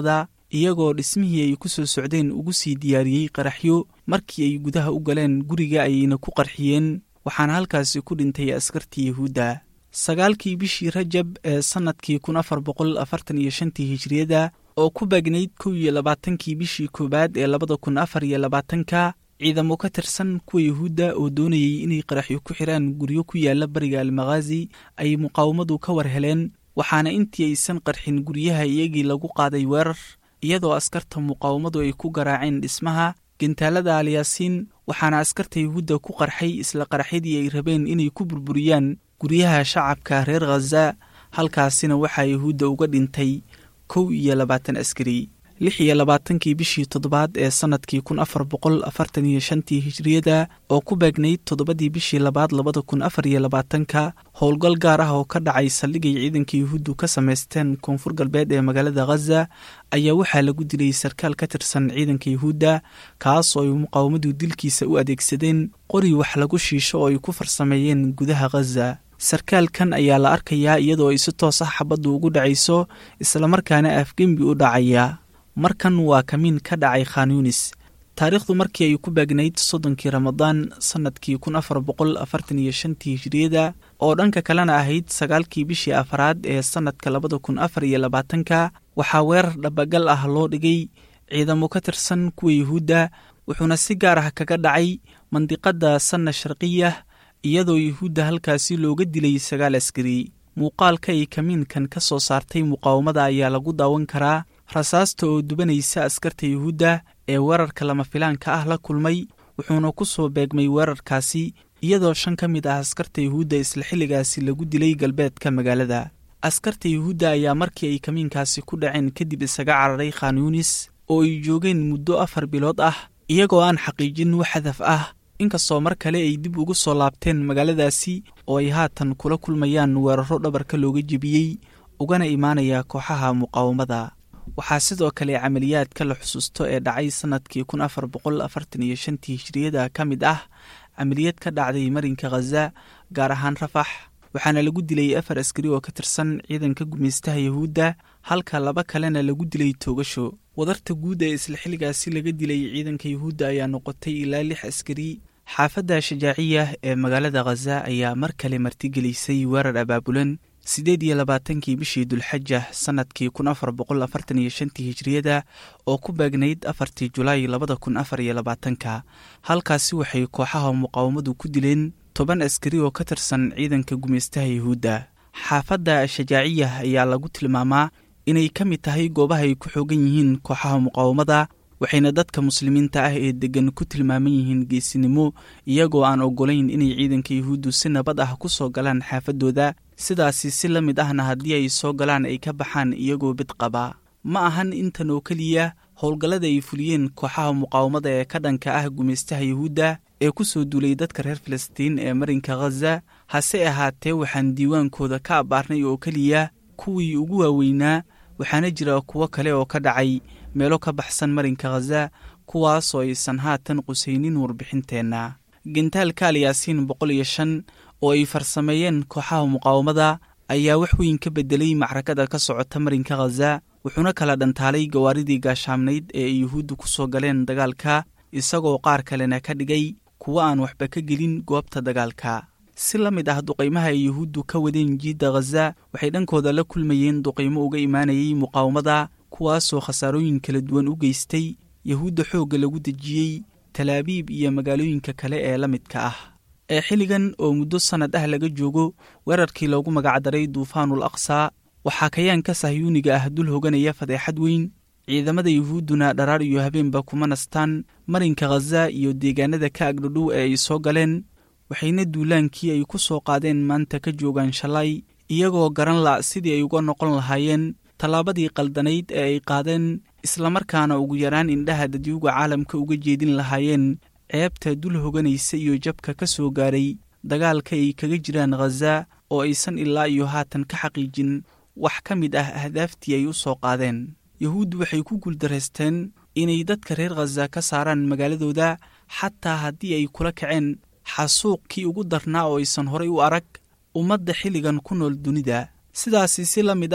iyagoo dhismihii ay ku soo socdeen ugu sii diyaariyey qaraxyo markii ay gudaha u galeen guriga ayayna ku qarxiyeen waxaana halkaasi ku dhintay askartii yahuudda sagaalkii bishii rajab ee sannadkii kun afar boqol afartan iyo shantii hijriyada oo ku baagnayd kow iyo labaatankii bishii koowaad ee labada kun afar iyo labaatanka ciidamo ka tirsan kuwa yahuudda oo doonayay inay qaraxyo ku xiraan guryo ku yaala bariga almakhaazi ay muqaawamadu ka war heleen waxaana intii aysan qarxin guryaha iyagii lagu qaaday weerar iyadoo askarta muqaawamadu ay ku garaaceen dhismaha gentaalada alyaasiin waxaana askarta yahuudda ku qarxay isla qaraxyadii ay rabeen inay ku burburiyaan guryaha shacabka reer khaza halkaasina waxaa yahuudda uga dhintay kow iyo labaatan askari lix iyo labaatankii bishii toddobaad ee sannadkii kun afar boqol afartan iyo shantii hijriyada oo ku beegnayd toddobadii bishii labaad labada kun afar iyo labaatanka howlgal gaar ah oo ka dhacay saldhigay ciidanka yuhuuddu ka samaysteen koonfur galbeed ee magaalada khaza ayaa waxaa lagu dilay sarkaal ka tirsan ciidanka yuhuudda kaas oo ay muqaawamadu dilkiisa u adeegsadeen qori wax lagu shiisho oo ay ku farsameeyeen gudaha khaza sarkaalkan ayaa la arkayaa iyadoo ay si toos ah xabaddu ugu dhacayso islamarkaana afgembi u dhacaya markan waa kamiin ka dhacay khan yunis taariikhdu markii ay ku baagnayd soddonkii ramadaan sannadkii kun afar boqol afartan iyo shantii hijriyada oo dhanka kalena ahayd sagaalkii bishii afaraad ee sannadka labada kun afar iyo labaatanka waxaa weerar dhabagal ah loo dhigay ciidamo ka tirsan kuwa yuhuudda wuxuuna si gaar ah kaga dhacay mandiqadda sanna sharqiya iyadoo yuhuudda halkaasi looga dilay sagaal askari muuqaalka ay kamiinkan ka soo saartay muqaawamada ayaa lagu daawan karaa rasaasta oo dubanaysa askarta yuhuudda ee weerarka lama filaanka ah la kulmay wuxuuna ku soo beegmay weerarkaasi iyadoo shan ka mid ah askarta yuhuudda isla xilligaasi lagu dilay galbeedka magaalada askarta yuhuudda ayaa markii ay kamiinkaasi ku dhaceen kadib isaga cararay khan yunis oo ay joogeen muddo afar bilood ah iyagoo aan xaqiijin wax hadaf ah inkastoo mar kale ay dib ugu soo laabteen magaaladaasi oo ay haatan kula kulmayaan weeraro dhabarka looga jebiyey ugana imaanaya kooxaha muqaawamada waxaa sidoo kale camaliyaadka la xusuusto ee dhacay sannadkii kun afar boqol afartan iyo shantii hijriyada ka mid ah camaliyad ka dhacday marinka khaza gaar ahaan rafax waxaana lagu dilay afar askari oo ka tirsan ciidanka gumaystaha yahuudda halka laba kalena lagu dilay toogasho wadarta guud ee isla xilligaasi laga dilay ciidanka yuhuudda ayaa noqotay ilaa lix askari xaafadda shajaaciya ee magaalada khaza ayaa mar kale martigelisay weerar abaabulan siddeed iyo labaatankii bishii dulxaja sannadkii kun afar boqol afartan iyo shantii hijriyada oo ku baagnayd afartii julaay labada kun afar iyo labaatanka halkaasi waxay kooxaha muqaawamadu ku dileen toban askari oo ka tirsan ciidanka gumaystaha yuhuudda xaafadda shajaaciya ayaa lagu tilmaamaa inay ka mid tahay goobaha ay ku xoogan yihiin kooxaha muqaawamada waxayna dadka muslimiinta ah ee deggan ku tilmaaman yihiin geesinimo iyagoo aan oggolayn inay ciidanka yuhuuddu si nabad ah ku soo galaan xaafaddooda sidaasi si la mid ahna haddii ay soo galaan ay ka baxaan iyagoo bid qaba ma ahan intan oo keliya howlgallada ay fuliyeen kooxaha muqaawamada ee ka dhanka ah gumaystaha yuhuudda ee ku soo duulay dadka reer falastiin ee marinka khaza hase ahaatee waxaan diiwaankooda ka abbaarnay oo keliya kuwii ugu waaweynaa waxaana jira kuwo kale oo ka dhacay meelo ka baxsan marinka khaza kuwaasoo aysan haatan qusaynin warbixinteenna gentaalka alyaasiin boqol iyo shan oo ay farsameeyeen kooxaha muqaawamada ayaa wax weyn ka beddelay macrakada ka socota marinka khaza wuxuuna kala dhantaalay gawaaridii gaashaamnayd ee ay yuhuuddu ku soo galeen dagaalka isagoo qaar kalena ka dhigay kuwo aan waxba ka gelin goobta dagaalka si la mid ah duqaymaha ay yuhuuddu ka wadeen jiidda khaza waxay dhankooda la kulmayeen duqaymo uga imaanayay muqaawamada kuwaasoo khasaarooyin kala duwan u geystay yahuudda xoogga lagu dejiyey talaabiib iyo magaalooyinka kale ee la midka ah ee xilligan oo muddo sannad ah laga joogo weerarkii loogu magacdaray duufaanul aqsa waxaa kayaanka sahyuuniga ah dul hoganaya fadeexad weyn ciidamada yuhuudduna dharaar iyo habeenba kuma nastaan marinka khaza iyo deegaanada ka agdhodhow ee ay soo galeen waxayna duulaankii ay ku soo qaadeen maanta ka joogaan shalay iyagoo garan la' sidii ay uga noqon lahaayeen tallaabadii qaldanayd ee ay qaadeen islamarkaana ugu yaraan indhaha dadyuga caalamka uga jeedin lahaayeen ceebta dul hoganaysa iyo jabka ka soo gaaray dagaalka ay kaga jiraan khaza oo aysan ilaa iyo haatan ka xaqiijin wax ka mid ah ahdaaftii ay u soo qaadeen yuhuuddu waxay ku guuldaraysteen inay dadka reer khaza ka saaraan magaaladooda xataa haddii ay kula kaceen xasuuqkii ugu darnaa oo aysan horay u arag ummadda xilligan ku nool dunida sidaasi si la mid ah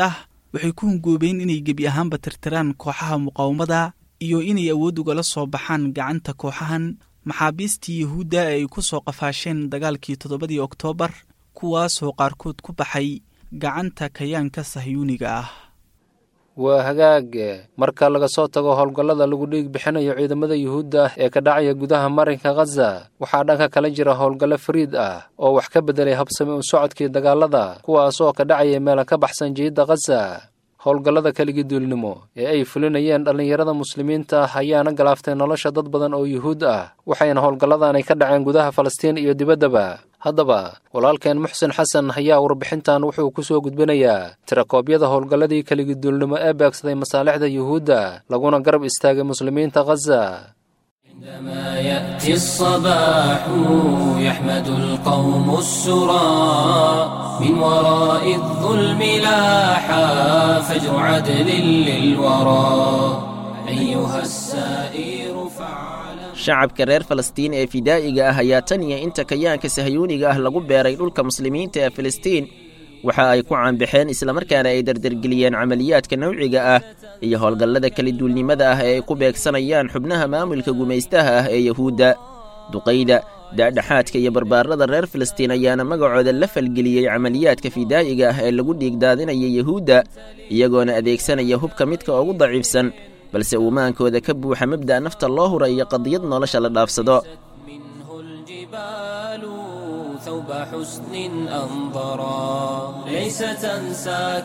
waxay ku hungoobeen inay gebi ahaanba tirtiraan kooxaha muqaawamada iyo inay awood ugala soo baxaan gacanta kooxahan maxaabiistii yuhuudda ee ay ku soo qafaasheen dagaalkii toddobadii oktoobar kuwaasoo qaarkood ku baxay gacanta kayaanka sahyuuniga ah waa hagaag marka laga soo tago howlgallada lagu dhiig bixinayo ciidamada yuhuudda ah ee ka dhacaya gudaha marinka khaza waxaa dhanka kala jira howlgallo fariid ah oo wax ka beddelay habsami u socodkii dagaalada kuwaas oo ka dhacaya meela ka baxsan jihidda khaza howlgallada keligii duulnimo ee ay fulinayeen dhallinyarada muslimiinta ah ayaana galaaftay nolosha dad badan oo yuhuud ah waxayna howlgalladanay ka dhaceen gudaha falastiin iyo dibaddaba haddaba walaalkeen muxsen xasan ayaa warbixintan wuxuu ku soo gudbinayaa tirakoobyada howlgalladii keligii duulnimo ee beegsaday masaalixda yuhuudda laguna garab istaagay muslimiinta khaza عندما يأتي الصباح يحمد القوم السرى من وراء الظلم لاحا فجر عدل للورى أيها السائر فعلا shacabka reer falastiin ee fidaa'iga ah ayaa tan iyo inta kayaanka sahyuuniga ah lagu beeray dhulka muslimiinta ee filistiin waxa ay ku caanbaxeen islamarkaana ay dardargeliyeen camaliyaadka nawciga ah iyo howlgallada keliduulnimada ah ee ay ku beegsanayaan xubnaha maamulka gumaystaha ah ee yahuudda duqayda daadhaxaadka iyo barbaarada reer filistiin ayaana magacooda la falgeliyey camaliyaadka fidaa'iga ah ee lagu dhiigdaadinaya yahuudda iyagoona adeegsanaya hubka midka ugu daciifsan balse uumaankooda ka buuxa mabda' nafta loo hura iyo qadiyad nolosha la dhaafsado منه الجبال ثوب حسن أنظرا ليس تنساك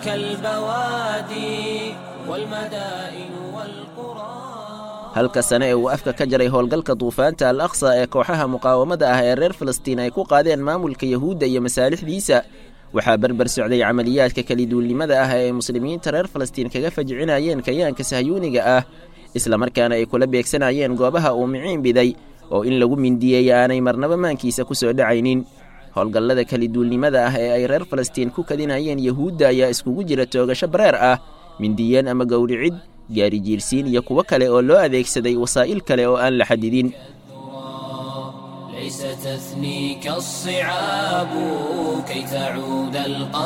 البوادي والمدائن والقرى halka sane ee uu afka ka jaray howlgalka duufaanta al aqsa ee kooxaha muqaawamada ah ee reer falastiin ay ku qaadeen maamulka yahuudda iyo masaalixdiisa waxaa berber socday camaliyaadka keliduulnimada ah ee ay muslimiinta reer falastiin kaga fajcinayeen kayaanka sahyuuniga ah islamarkaana ay kula beegsanayeen goobaha uu miciin biday oo in lagu mindiyeey aanay marnaba maankiisa ku soo dhacaynin howlgallada keliduulnimada ah ee ay reer falastiin ku kadinayeen yahuudda ayaa iskugu jira toogasho bareer ah mindiyeen ama gowricid gaari jiirsiin iyo kuwo kale oo loo adeegsaday wasaa'il kale oo aan la xadidin ليس تثنيك الصعاب كي تعود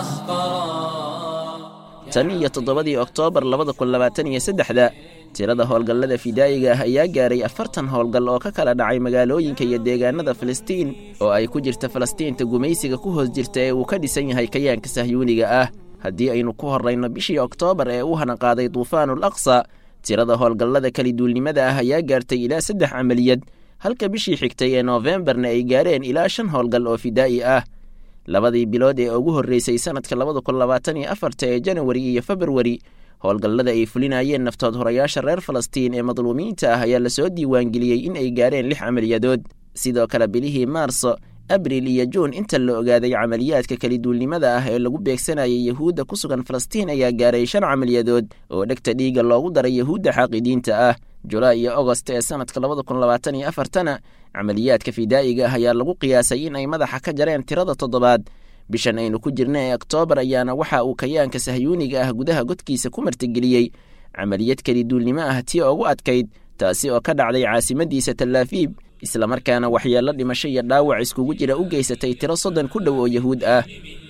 القهقرا tan iyo toddobadii oktoobar labada kun labaatan iyo saddexda tirada howlgallada fidaa'iga ah ayaa gaaray afartan howlgal oo ka kala dhacay magaalooyinka iyo deegaanada filistiin oo ay ku jirta falastiinta gumaysiga ku hoos jirta ee uu ka dhisan yahay kayaanka sahyuuniga ah haddii aynu ku horrayno bishii oktoobar ee u hanaqaaday duufaanul aqsa tirada howlgallada keliduulnimada ah ayaa gaartay ilaa saddex camaliyad halka bishii xigtay ee noofembarna ay gaareen ilaa shan howlgal oo fidaa'i ah labadii bilood ee ugu horreysay sannadka labada kun labaatan iyo afarta ee janawari iyo februari howlgallada ay fulinayeen naftood horayaasha reer falastiin ee madluumiinta ah ayaa lasoo diiwaangeliyey in ay gaareen lix camaliyadood sidoo kale bilihii maarso abril iyo juun inta la ogaaday camaliyaadka keliduulnimada ah ee lagu beegsanayay yahuudda ku sugan falastiin ayaa gaaray shan camaliyadood oo dhegta dhiigga loogu daray yahuudda xaaqidiinta ah julaay iyo agost ee sannadka labada kun labaatan iyo afartana camaliyaadka fidaa'iga ah ayaa lagu qiyaasay in ay madaxa ka jareen tirada toddobaad bishan aynu ku jirna ee oktoobar ayaana waxa uu kayaanka sahyuuniga ah gudaha godkiisa ku martigeliyey camaliyad keliduulnimo ah tii ugu adkayd taasi oo ka dhacday caasimadiisa talaafiib islamarkaana waxyeello dhimasho iyo dhaawac iskugu jira u geysatay tiro soddon ku dhow oo yahuud ah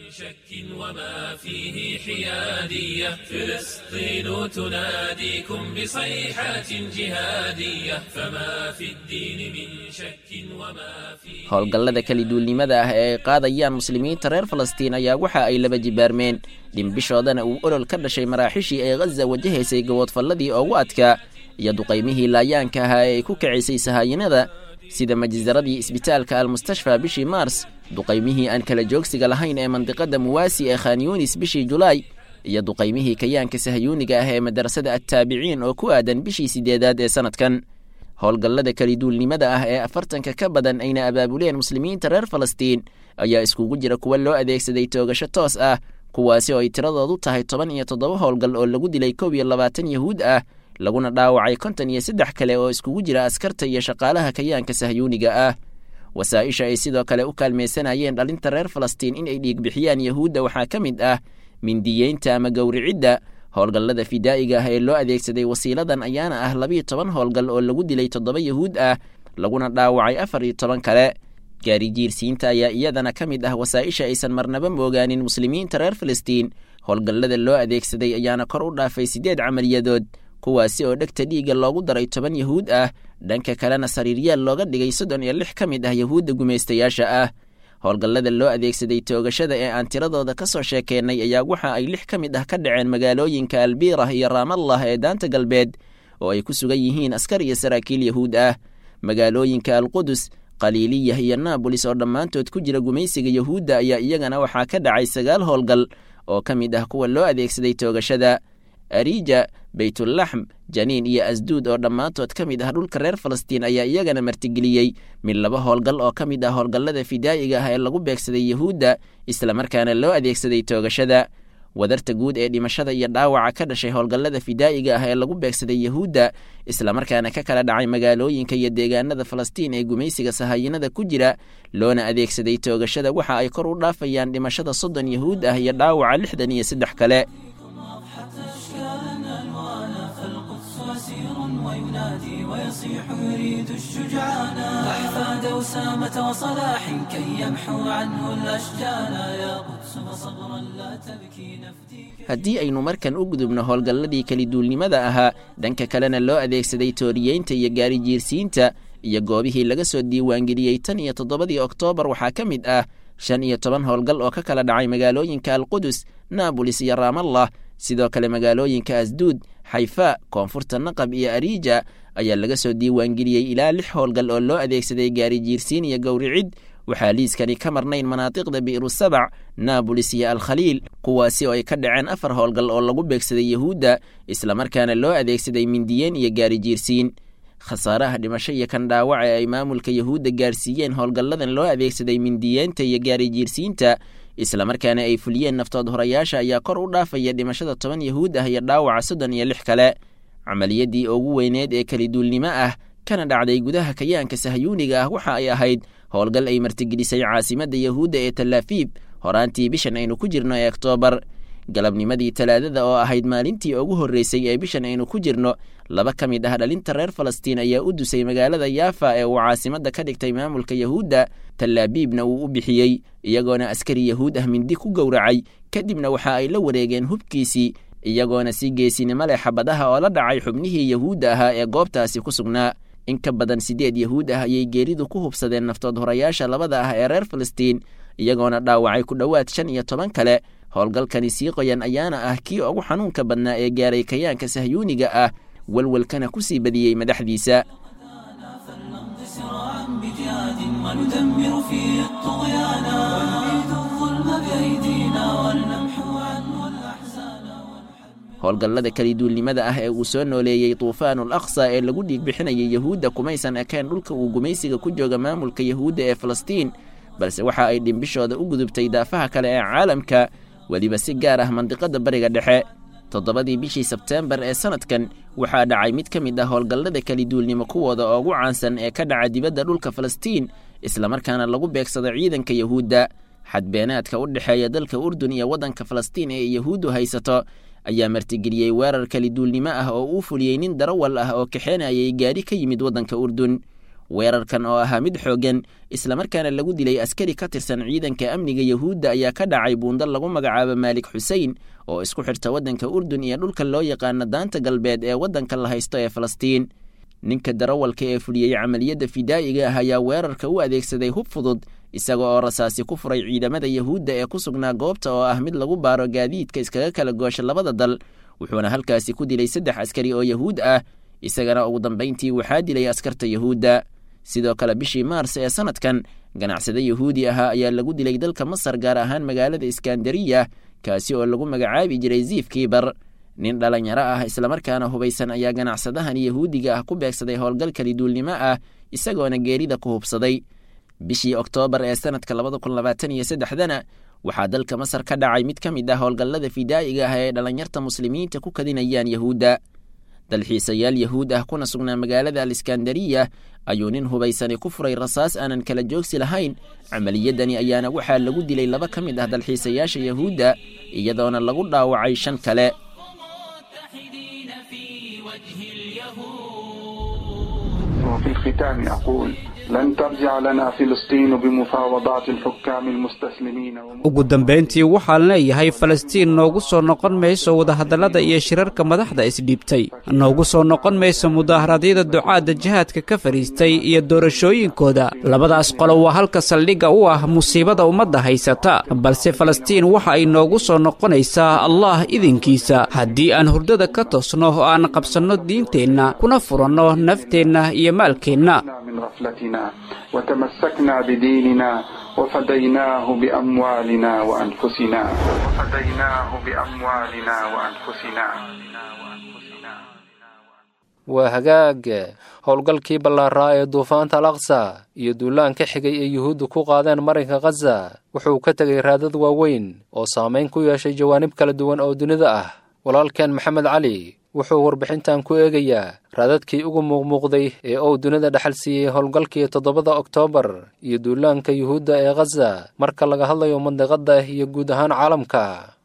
وما فيه حيادية فلسطين تناديكم بصيحات جهادية فما في الدين من شك وما فيه howlgallada keliduulnimada ah ee ay qaadayaan muslimiinta reer falastiin ayaa waxa ay laba jibaarmeen dhimbishoodana uu olol ka dhashay maraaxishii ay khaza wajahaysay gaboodfalladii ugu adkaa iyo duqaymihii laayaanka ahaa ee ay ku kacisay sahaayinada sida majisaradii isbitaalka almustashfa bishii maars duqaymihii aan kala joogsiga lahayn ee mandiqada muwaasi ee khanyunis bishii julaay iyo duqaymihii kayaanka sahyuuniga ah ee madarasada attaabiciin oo ku aadan bishii sideedaad ee sannadkan howlgallada keliduulnimada ah ee afartanka ka badan ayna abaabuleen muslimiinta reer falastiin ayaa iskugu jira kuwa loo adeegsaday toogasho toos ah kuwaasi oo ay tiradoodu tahay toban iyo toddoba howlgal oo lagu dilay kow iyo labaatan yahuud ah laguna dhaawacay konton iyo saddex kale oo iskugu jira askarta iyo shaqaalaha kayaanka sahyuuniga ah wasaa'isha ay sidoo kale u kaalmaysanayeen dhalinta reer falastiin in ay dhiigbixiyaan yahuudda waxaa ka mid ah mindiyeynta ama gowricidda howlgallada fidaa'iga ah ee loo adeegsaday wasiiladan ayaana ah labiiyo toban howlgal oo lagu dilay toddoba yahuud ah laguna dhaawacay afar iyo toban kale gaari jiirsiinta ayaa iyadana ka mid ah wasaa'isha aysan marnaba moogaanin muslimiinta reer falastiin howlgallada loo adeegsaday ayaana kor u dhaafay siddeed camaliyadood kuwaasi oo dhegta dhiigga loogu daray toban yahuud ah dhanka kalena sariiryaal looga dhigay soddon iyo lix ka mid ah yahuudda gumaystayaasha ah howlgallada loo adeegsaday toogashada ee aan tiradooda ka soo sheekeennay ayaa waxa ay lix ka mid ah ka dhaceen magaalooyinka albiirah iyo raamallah ee daanta galbeed oo ay ku sugan yihiin askar iyo saraakiil yahuud ah magaalooyinka alqudus qaliiliyah iyo naabolis oo dhammaantood ku jira gumaysiga yahuudda ayaa iyagana waxaa ka dhacay sagaal howlgal oo ka mid ah kuwa loo adeegsaday toogashada arija baytulaxm janiin iyo asduud oo dhammaantood ka mid ah dhulka reer falastiin ayaa iyagana martigeliyey mid laba howlgal oo ka mid ah howlgallada fidaa'iga ah ee lagu beegsaday yahuudda islamarkaana loo adeegsaday toogashada wadarta guud ee dhimashada iyo dhaawaca ka dhashay howlgallada fidaa'iga ah ee lagu beegsaday yahuudda islamarkaana ka kala dhacay magaalooyinka iyo deegaanada falastiin ee gumaysiga sahayinada ku jira loona adeegsaday toogashada waxa ay kor u dhaafayaan dhimashada soddon yahuud ah iyo dhaawaca lixdan iyo saddex kale وينادي ويصيح يريد الشجعان أحفاد أسامة وصلاح كي يمحو عنه الأشجان يا قدس فصبرا لا تبكي نفدي haddii aynu markan u gudubno howlgalladii keliduulnimada ahaa dhanka kalena loo adeegsaday tooriyeynta iyo gaarijiirsiinta iyo goobihii laga soo diiwaangeliyey tan iyo toddobadii oktoobar waxaa ka mid ah shan iyo toban howlgal oo ka kala dhacay magaalooyinka alqudus naabolis iyo raamallah sidoo kale magaalooyinka asduud xayfa koonfurta naqab iyo ariija ayaa laga soo diiwaangeliyey ilaa lix howlgal oo loo adeegsaday gaarijiirsiin iyo gowricid waxaa liiskani ka marnayn manaatiqda bi'rusabac naabolis iyo alkhaliil kuwaasi oo ay ka dhaceen afar howlgal oo lagu beegsaday yahuudda islamarkaana loo adeegsaday mindiyeen iyo gaarijiirsiin khasaaraha dhimasho iyo kan dhaawaca ee ay maamulka yahuudda gaarsiiyeen howlgalladan loo adeegsaday mindiyeenta iyo gaarijiirsiinta islamarkaana ay fuliyeen naftood horayaasha ayaa kor u dhaafaya dhimashada toban yahuud ah iyo dhaawaca soddon iyo lix kale camaliyadii ugu weyneed ee keliduulnimo ah kana dhacday gudaha kayaanka sahyuuniga ah waxa ay ahayd howlgal ay martigelisay caasimadda yahuudda ee talaafiib horaantii bishan aynu ku jirno ee oktoobar galabnimadii talaadada oo ahayd maalintii ugu horreysay ee bishan aynu ku jirno laba ka mid ah dhalinta reer falastiin ayaa u dusay magaalada yaafa ee uu caasimadda ka dhigtay maamulka yahuudda talaabiibna uu u bixiyey iyagoona askari yahuud ah mindi ku gowracay kadibna waxa ay la wareegeen hubkiisii iyagoona si geesinimo leh xabadaha oo la dhacay xubnihii yahuudda ahaa ee goobtaasi ku sugnaa in ka badan siddeed yahuud ah ayay geeridu ku hubsadeen naftood horayaasha labada ah ee reer falastiin iyagoona dhaawacay ku dhowaad shan iyo toban kale howlgalkani sii qoyan ayaana ah kii ugu xanuunka badnaa ee gaaray kayaanka sahyuuniga ah welwelkana ku sii badiyey madaxdiisa وندمر فيه الطغيان ونعيد الظلم بأيدينا ونمحو عنه الأحزان howlgallada keliduulnimada ah ee uu soo nooleeyey tuufaanul aqsa ee lagu dhiig bixinayay yahuudda kumaysan ekeen dhulka uu gumaysiga ku jooga maamulka yahuudda ee falastiin balse waxa ay dhimbishooda u gudubtay daafaha kale ee caalamka weliba si gaar ah mandiqadda bariga dhexe toddobadii bishii sebteembar ee sannadkan waxaa dhacay mid ka mid ah howlgallada keliduulnimo kuwooda ugu caansan ee ka dhaca dibadda dhulka falastiin islamarkaana lagu beegsado ciidanka yahuudda xadbeenaadka u dhexeeya dalka urdun iyo waddanka falastiin ee yahuuddu haysato ayaa martigeliyey weerar keliduulnimo ah oo uu fuliyey nin darawal ah oo kaxeenayay gaadhi ka yimid waddanka urdun weerarkan oo ahaa mid xooggan islamarkaana lagu dilay askari ka tirsan ciidanka amniga yahuudda ayaa ka dhacay buundo lagu magacaabo maalik xusein oo isku xirta waddanka urdun iyo dhulka loo yaqaano daanta galbeed ee waddanka la haysto ee falastiin ninka darawalka ee fuliyey camaliyadda fidaa'iga ah ayaa weerarka u adeegsaday hub fudud isaga oo rasaasi ku furay ciidamada yahuudda ee ku sugnaa goobta oo ah mid lagu baaro gaadiidka iskaga kala goosha labada dal wuxuuna halkaasi ku dilay saddex askari oo yahuud ah isagana ugu dambayntii waxaa dilay askarta yahuudda sidoo kale bishii maars ee sannadkan ganacsade yahuudi ahaa ayaa lagu dilay dalka masar gaar ahaan magaalada iskandariya kaasi oo lagu magacaabi jiray ziif kiibar nin dhalinyaro ah islamarkaana hubaysan ayaa ganacsadahan yahuudiga ah ku beegsaday howlgal keliduulnimo ah isagoona geerida ku hubsaday bishii oktoobar ee sannadka labada kun labaatan iyo saddexdana waxaa dalka masar ka dhacay mid ka mid ah howlgallada fidaa'iga ah ee dhalinyarta muslimiinta ku kadinayaan yahuudda dalxiisayaal yahuud ah kuna sugnaa magaalada aliskandariya ayuu nin hubaysani ku furay rasaas aanan kala joogsi lahayn camaliyadani ayaana waxaa lagu dilay laba ka mid ah dalxiisayaasha yahuudda iyadoona lagu dhaawacay shan kale وفي الختام أقول لن ترجع لنا فلسطين بمفاوضات الحكام المستسلمين ugu dambayntii waxaan leeyahay falastiin noogu soo noqon mayso wadahadallada iyo shirarka madaxda isdhiibtay noogu soo noqon mayso mudaaharadyada ducaadda jihaadka ka fadhiistay iyo doorashooyinkooda labadaas qolo waa halka saldhigga u ah musiibada ummadda haysata balse falastiin waxa ay noogu soo noqonaysaa allah idinkiisa haddii aan hurdada ka toosno oo aan qabsanno diinteenna kuna furanno nafteenna iyo maalkeenna من غفلتنا وتمسكنا بديننا وفديناه بأموالنا وأنفسنا وفديناه بأموالنا وأنفسنا waa hagaag howlgalkii ballaaraa ee duufaanta al aqsa iyo duulaan ka xigay ee yuhuuddu ku qaadeen marinka khaza wuxuu ka tegay raadad waaweyn oo saamayn ku yeeshay jawaanib kala duwan oo dunida ah walaalkeen maxamed cali wuxuu warbixintan ku eegayaa raadadkii ugu muuqmuuqday ee uu dunida dhexal siiyey howlgalkii toddobada oktoobar iyo duulaanka yuhuudda ee khaza marka laga hadlayo mandiqadda iyo guud ahaan caalamka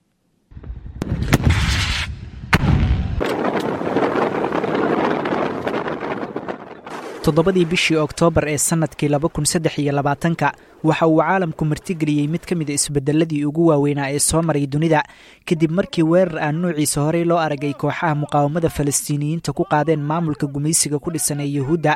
toddobadii bishii oktoobar ee sannadkii laba kun saddex iyo labaatanka waxa uu caalamku martigeliyey mid ka mid a isbeddelladii ugu waaweynaa ee soo maray dunida kadib markii weerar aan nuuciisa horey loo aragay kooxaha muqaawamada falastiiniyiinta ku qaadeen maamulka gumaysiga ku dhisan ee yuhuudda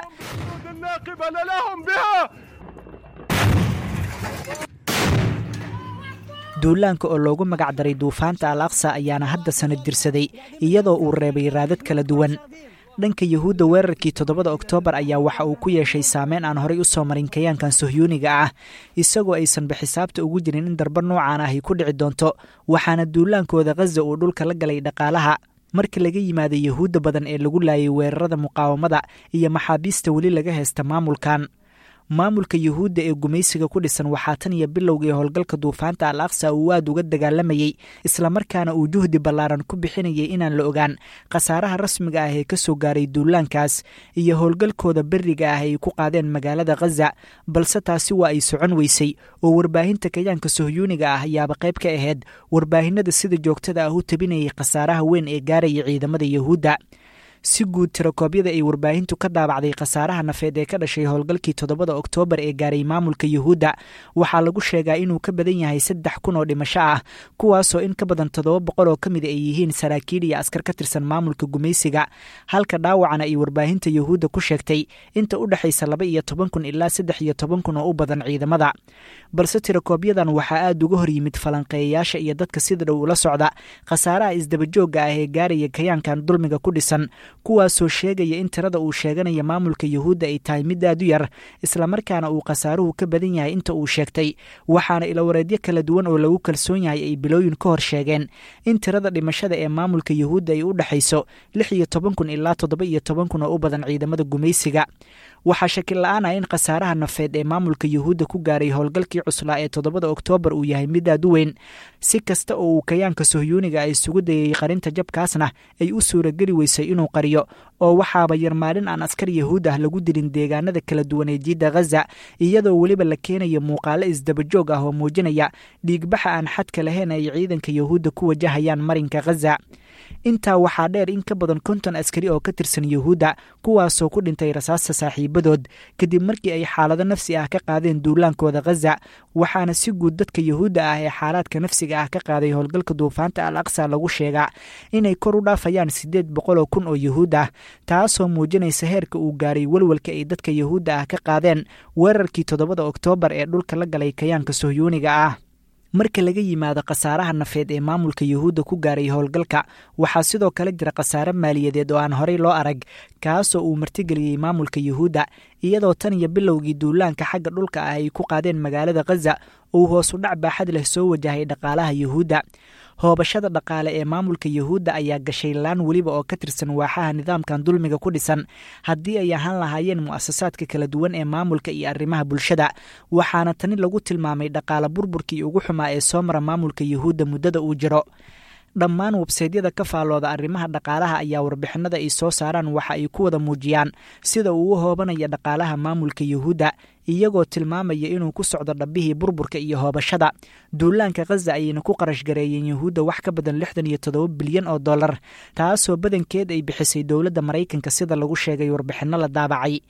duulaanka oo loogu magac daray duufaanta al aqsa ayaana hadda sanad dirsaday iyadoo uu reebay raadad kala duwan dhanka yuhuudda weerarkii toddobada oktoobar ayaa waxa uu ku yeeshay saameyn aan horay u soo marin kayaankan sohyuuniga ah isagoo aysanba xisaabta ugu jirin in darba noocaan ahy ku dhici doonto waxaana duulaankooda khaza uu dhulka la galay dhaqaalaha marka laga yimaado yuhuudda badan ee lagu laayay weerarada muqaawamada iyo maxaabiista weli laga haysta maamulkan maamulka yuhuudda ee gumaysiga ku dhisan waxaa tan iyo bilowgii howlgalka duufaanta al aqsa uu aad uga dagaalamayey islamarkaana uu juhdi ballaaran ku bixinayay inaan la ogaan khasaaraha rasmiga ah ee ka soo gaaray duulaankaas iyo howlgalkooda beriga ah ay ku qaadeen magaalada khaza balse taasi waa ay socon weysay oo warbaahinta kayaanka sohyuuniga ah ayaaba qayb ka ahayd warbaahinada sida joogtada ah u tabinayay khasaaraha weyn ee gaaraya ciidamada yuhuudda si guud tirakoobyada ay warbaahintu ka daabacday khasaaraha nafeed ee ka dhashay howlgalkii toddobada oktoobar ee gaaray maamulka yuhuudda waxaa lagu sheegaa inuu ka badan yahay saddex kun oo dhimasho ah kuwaasoo in ka badan toddoba boqol oo ka mid ay yihiin saraakiil iyo askar ka tirsan maamulka gumaysiga halka dhaawacana ay warbaahinta yuhuudda ku sheegtay inta u dhexaysa laba iyo toban kun ilaa saddex iyo toban kun oo u badan ciidamada balse tirakoobyadan waxaa aad uga hor yimid falanqeeyayaasha iyo dadka sida dhow ula socda khasaaraha isdabajoogga ah ee gaaraya kayaankan dulmiga ku dhisan kuwaasoo sheegaya in tirada uu sheeganaya maamulka yuhuudda ay tahay mid aad u yar islamarkaana uu khasaaruhu ka badan yahay inta uu sheegtay waxaana ilawareedyo kala duwan oo lagu kalsoon yahay ay bilooyin ka hor sheegeen in tirada dhimashada ee maamulka yuhuudda ay u dhexayso lix iyo toban kun ilaa toddoba iyo toban kun oo u badan ciidamada gumaysiga waxaa shakil la-aan ah in khasaaraha nafeed ee maamulka yuhuudda ku gaaray howlgalkii cuslaa ee toddobada oktoobar uu yahay mid aad u weyn si kasta oo uu kayaanka sohyuuniga ay isugu dayay qarinta jabkaasna ay u suurageli weysay inuu qariyo oo waxaaba yar maalin aan askar yahuud ah lagu dilin deegaanada kala duwan ee jiidda khaza iyadoo weliba la keenayo muuqaalo isdabajoog ah oo muujinaya dhiigbaxa aan xadka lahayn ay ciidanka yuhuudda ku wajahayaan marinka khaza intaa waxaa dheer in ka badan konton askari oo ka tirsan yuhuudda kuwaasoo ku dhintay rasaasta saaxiibadood kadib markii ay xaalado nafsi ah ka qaadeen duulaankooda khaza waxaana si guud dadka yuhuudda ah ee xaalaadka nafsiga ah ka qaaday howlgalka duufaanta al aqsa lagu sheegaa inay kor u dhaafayaan siddeed boqoloo kun oo yuhuud ah taasoo muujinaysa heerka uu gaaray welwelka ay dadka yuhuudda ah ka qaadeen weerarkii toddobada oktoobar ee dhulka la galay kayaanka sohyuuniga ah marka laga yimaado khasaaraha nafeed ee maamulka yuhuudda ku gaaray howlgalka waxaa sidoo kale jira khasaare maaliyadeed oo aan horey loo arag kaasoo uu martigeliyey maamulka yuhuudda iyadoo tan iyo bilowgii duulaanka xagga dhulka ah ay ku qaadeen magaalada khaza uu hoosu dhac baaxad leh soo wajahay dhaqaalaha yuhuudda hoobashada dhaqaale ee maamulka yuhuudda ayaa gashay laan weliba oo ka tirsan waaxaha nidaamkan dulmiga ku dhisan haddii ay ahaan lahaayeen mu'asasaadka kala duwan ee maamulka iyo arrimaha bulshada waxaana tani lagu tilmaamay dhaqaale burburkii ugu xumaa ee soo mara maamulka yuhuudda muddada uu jiro dhammaan websaydyada ka faallooda arrimaha dhaqaalaha ayaa warbixinada ay soo saaraan waxa ay ku wada muujiyaan sida uu u hoobanaya dhaqaalaha maamulka yuhuudda iyagoo tilmaamaya inuu ku socdo dhabbihii burburka iyo hoobashada duulaanka khaza ayayna ku qarash gareeyeen yuhuudda wax ka badan lixdan iyo toddoba bilyan oo dollar taasoo badankeed ay bixisay dowladda maraykanka sida lagu sheegay warbixinno la daabacay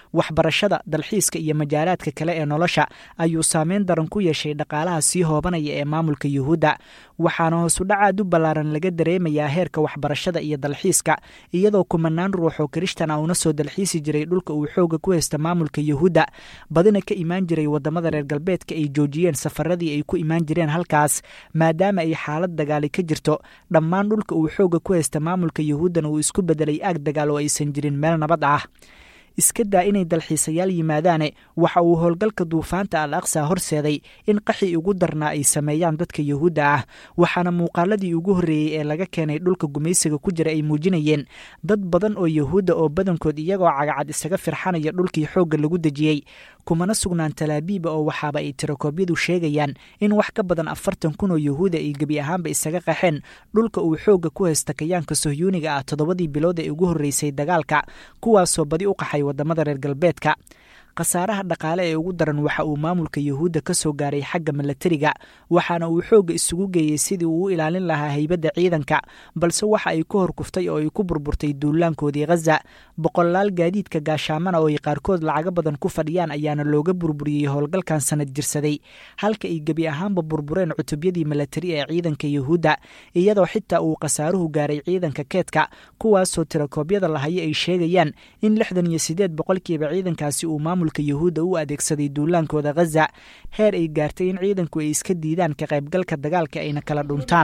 waxbarashada dalxiiska iyo majaalaadka kale ee nolosha ayuu saameyn daran ku yeeshay dhaqaalaha sii hoobanaya ee maamulka yuhuudda waxaana hoosudhacaad u ballaaran laga dareemayaa heerka waxbarashada iyo dalxiiska iyadoo kumanaan ruux oo kirishtan a una soo dalxiisi jiray dhulka uu xooga ku haysta maamulka yuhuudda badina ka imaan jiray wadamada reer galbeedka ay joojiyeen safaradii ay ku imaan jireen halkaas maadaama ay xaalad dagaali ka jirto dhammaan dhulka uu xooga ku haysta maamulka yuhuuddana uu isku bedelay aag dagaal oo aysan jirin meel nabad ah iska daa inay dalxiisayaal yimaadaane waxa uu howlgalka duufaanta al aqsa horseeday in qaxi ugu darnaa ay sameeyaan dadka yuhuudda ah waxaana muuqaaladii ugu horreeyey ee laga keenay dhulka gumaysiga ku jira ay muujinayeen dad badan oo yuhuudda oo badankood iyagoo cagacad isaga firxanaya dhulkii xoogga lagu dejiyey kumana sugnaan talaabiiba oo waxaaba ay tirakoobyadu sheegayaan in wax ka badan afartan kun oo yuhuuda ay gebi ahaanba isaga qaxeen dhulka uu xoogga ku haysta kayaanka sohyuuniga ah toddobadii bilood ee ugu horreysay dagaalka kuwaasoo badi u qaxay wadamada reer galbeedka khasaaraha dhaqaale ee ugu daran waxa uu maamulka yuhuudda ka soo gaaray xagga milatariga waxaana uu xoogga isugu geeyey sidii uu u ilaalin lahaa haybadda ciidanka balse waxa ay ku horkuftay oo ay ku burburtay duulaankoodii khaza boqolaal gaadiidka gaashaamana oo ay qaarkood lacago badan ku fadhiyaan ayaana looga burburiyey howlgalkan sanad jirsaday halka ay gebi ahaanba burbureen cutubyadii milatari ee ciidanka yuhuudda iyadoo xitaa uu khasaaruhu gaaray ciidanka keedka kuwaasoo tirakoobyada lahayo ay sheegayaan in lixdan iyo sideed boqolkiiba ciidankaasi uu maamulka yuhuudda u adeegsaday duulaankooda khaza heer ay gaartay in ciidanku ay iska diidaan ka qaybgalka dagaalka ayna kala dhuntaan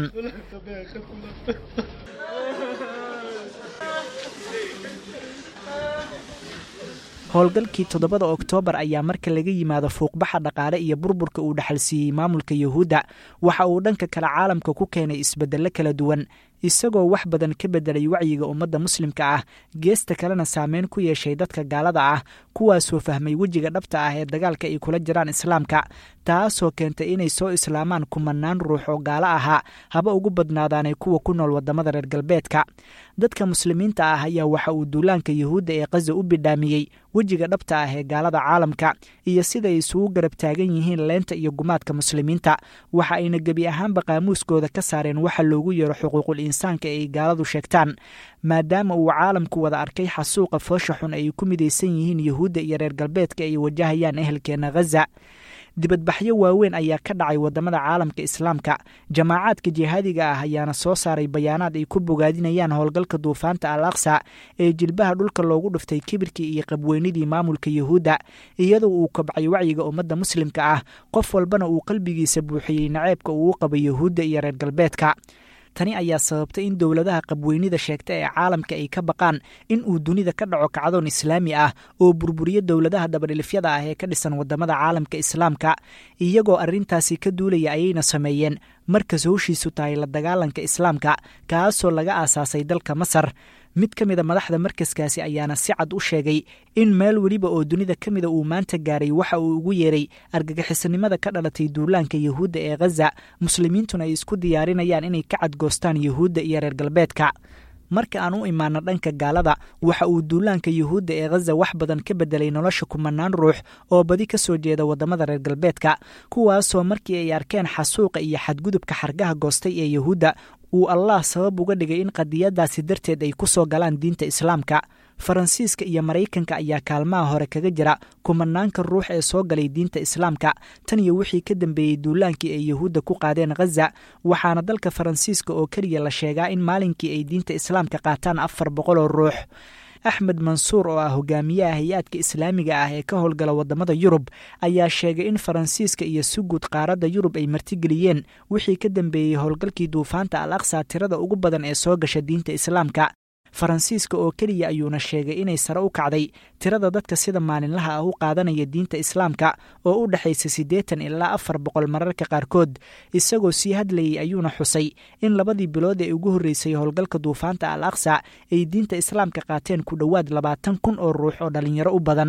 howlgalkii toddobada oktoobar ayaa marka laga yimaado fuuqbaxa dhaqaale iyo burburka uu dhexalsiiyey maamulka yuhuudda waxa uu dhanka kale caalamka ku keenay isbeddello kala duwan isagoo wax badan ka beddelay wacyiga ummadda muslimka ah geesta kalena saameyn ku yeeshay dadka gaalada ah kuwaasoo fahmay wejiga dhabta ah ee dagaalka ay kula jiraan islaamka taasoo keentay inay soo islaamaan kumanaan ruux oo gaalo ahaa haba ugu badnaadaanay kuwa ku nool wadamada reer galbeedka dadka muslimiinta ah ayaa waxa uu duulaanka yuhuudda ee khaza u bidhaamiyey wejiga dhabta ah ee gaalada caalamka iyo sida ay isugu garab taagan yihiin leenta iyo gumaadka muslimiinta waxa ayna gebi ahaanba qaamuuskooda ka saareen waxa loogu yeero xuquuqul insaanka ee ay gaaladu sheegtaan maadaama uu caalamku wada arkay xasuuqa foosha xun ay ku midaysan yihiin yuhuudda iyo reer galbeedka ay wajahayaan ehelkeena khaza dibadbaxyo waaweyn ayaa ka dhacay wadamada caalamka islaamka jamaacaadka jihaadiga ah ayaana soo saaray bayaanaad ay ku bogaadinayaan howlgalka duufaanta al aqsa ee jilbaha dhulka loogu dhuftay kibirkii iyo qabweynidii maamulka yuhuudda iyadoo uu kobcay wacyiga ummadda muslimka ah qof walbana uu qalbigiisa buuxiyey naceebka uu u qaba yuhuudda iyo reer galbeedka tani ayaa sababtay in dowladaha qabweynida sheegta ee caalamka ay ka baqaan in uu dunida ka dhaco kacdoon islaami ah oo burburiyo dowladaha dabadhilifyada ah ee ka dhisan wadamada caalamka islaamka iyagoo arrintaasi ka duulaya ayayna sameeyeen markas howshiisu tahay la dagaalanka islaamka kaasoo laga aasaasay dalka masar mid ka mida madaxda markaskaasi ayaana si cad u sheegay in meel weliba oo dunida ka mida uu maanta gaaray waxa uu ugu yeeray argagixisanimada ka dhalatay duulaanka yuhuudda ee khaza muslimiintuna ay isku diyaarinayaan inay ka cadgoostaan yuhuudda iyo reer galbeedka marka aan u imaano dhanka gaalada waxa uu duulaanka yuhuudda ee khaza wax badan ka bedelay nolosha kumanaan ruux oo badi ka soo jeeda wadamada reer galbeedka kuwaasoo markii ay arkeen xasuuqa iyo xadgudubka xargaha goostay ee yuhuudda uu allah sabab uga dhigay in qadiyadaasi darteed ay ku soo galaan diinta islaamka faransiiska iyo maraykanka ayaa kaalmaha hore kaga jira kumanaanka ruux ee soo galay diinta islaamka tan iyo wixii ka dambeeyey duulaankii ay yuhuudda ku qaadeen khaza waxaana dalka faransiiska oo keliya la sheegaa in maalinkii ay diinta islaamka qaataan afar boqol oo ruux axmed mansuur oo ah hogaamiyaha hay-aadka islaamiga ah ee ka howlgala wadamada yurub ayaa sheegay in faransiiska iyo suguud qaaradda yurub ay martigeliyeen wixii ka dambeeyey howlgalkii duufaanta al aqsa tirada ugu badan ee soo gasha diinta islaamka faransiiska oo keliya ayuuna sheegay inay sare u kacday tirada dadka sida maalinlaha ah u qaadanaya diinta islaamka oo u dhexaysa siddeetan ilaa afar boqol mararka qaarkood isagoo sii hadlayay ayuuna xusay in labadii bilood ee ugu horreysay howlgalka duufaanta al aqsa ay diinta islaamka qaateen ku dhowaad labaatan kun oo ruux oo dhallinyaro u badan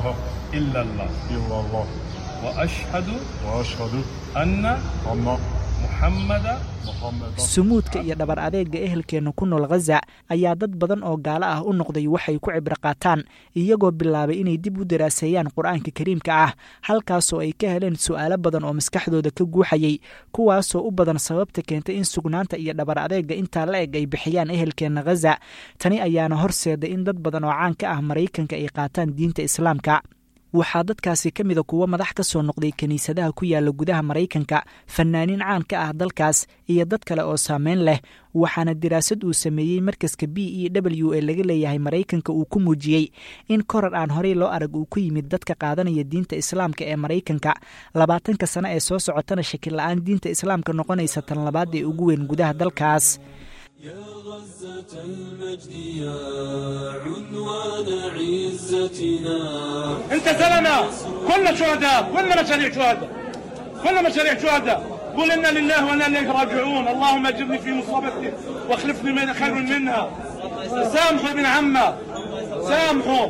وأشهد وأشهد أن أن sumuudka iyo dhabar adeega ehelkeenna ku nool khaza ayaa dad badan oo gaalo ah u noqday waxay ku cibro qaataan iyagoo bilaabay inay dib u daraaseeyaan qur-aanka kariimka ah halkaasoo ay ka heleen su'aalo badan oo maskaxdooda ka guuxayay kuwaasoo u badan sababta keentay in sugnaanta iyo dhabar adeega intaa la eg ay bixiyaan ehelkeenna khaza tani ayaana horseeday in dad badan oo caan ka ah maraykanka ay qaataan diinta islaamka waxaa dadkaasi ka mida kuwo madax ka soo noqday kiniisadaha ku yaala gudaha maraykanka fanaaniin caan ka ah dalkaas iyo dad kale oo saameyn leh waxaana diraasad uu sameeyey markaska b e w ee laga leeyahay maraykanka uu ku muujiyey in korar aan horey loo arag uu ku yimid dadka qaadanaya diinta islaamka ee maraykanka labaatanka sano ee soo socotana shakil la-aan diinta islaamka noqonaysa tan labaad ee ugu weyn gudaha dalkaas يا غزة المجد يا عنوان عزتنا انت زلمه كلنا شهداء كلنا مشاريع شهداء كلنا مشاريع شهداء قول انا لله وانا اليك راجعون اللهم اجرني في مصيبتي واخلفني من خير منها سامحوا ابن عمه سامحوا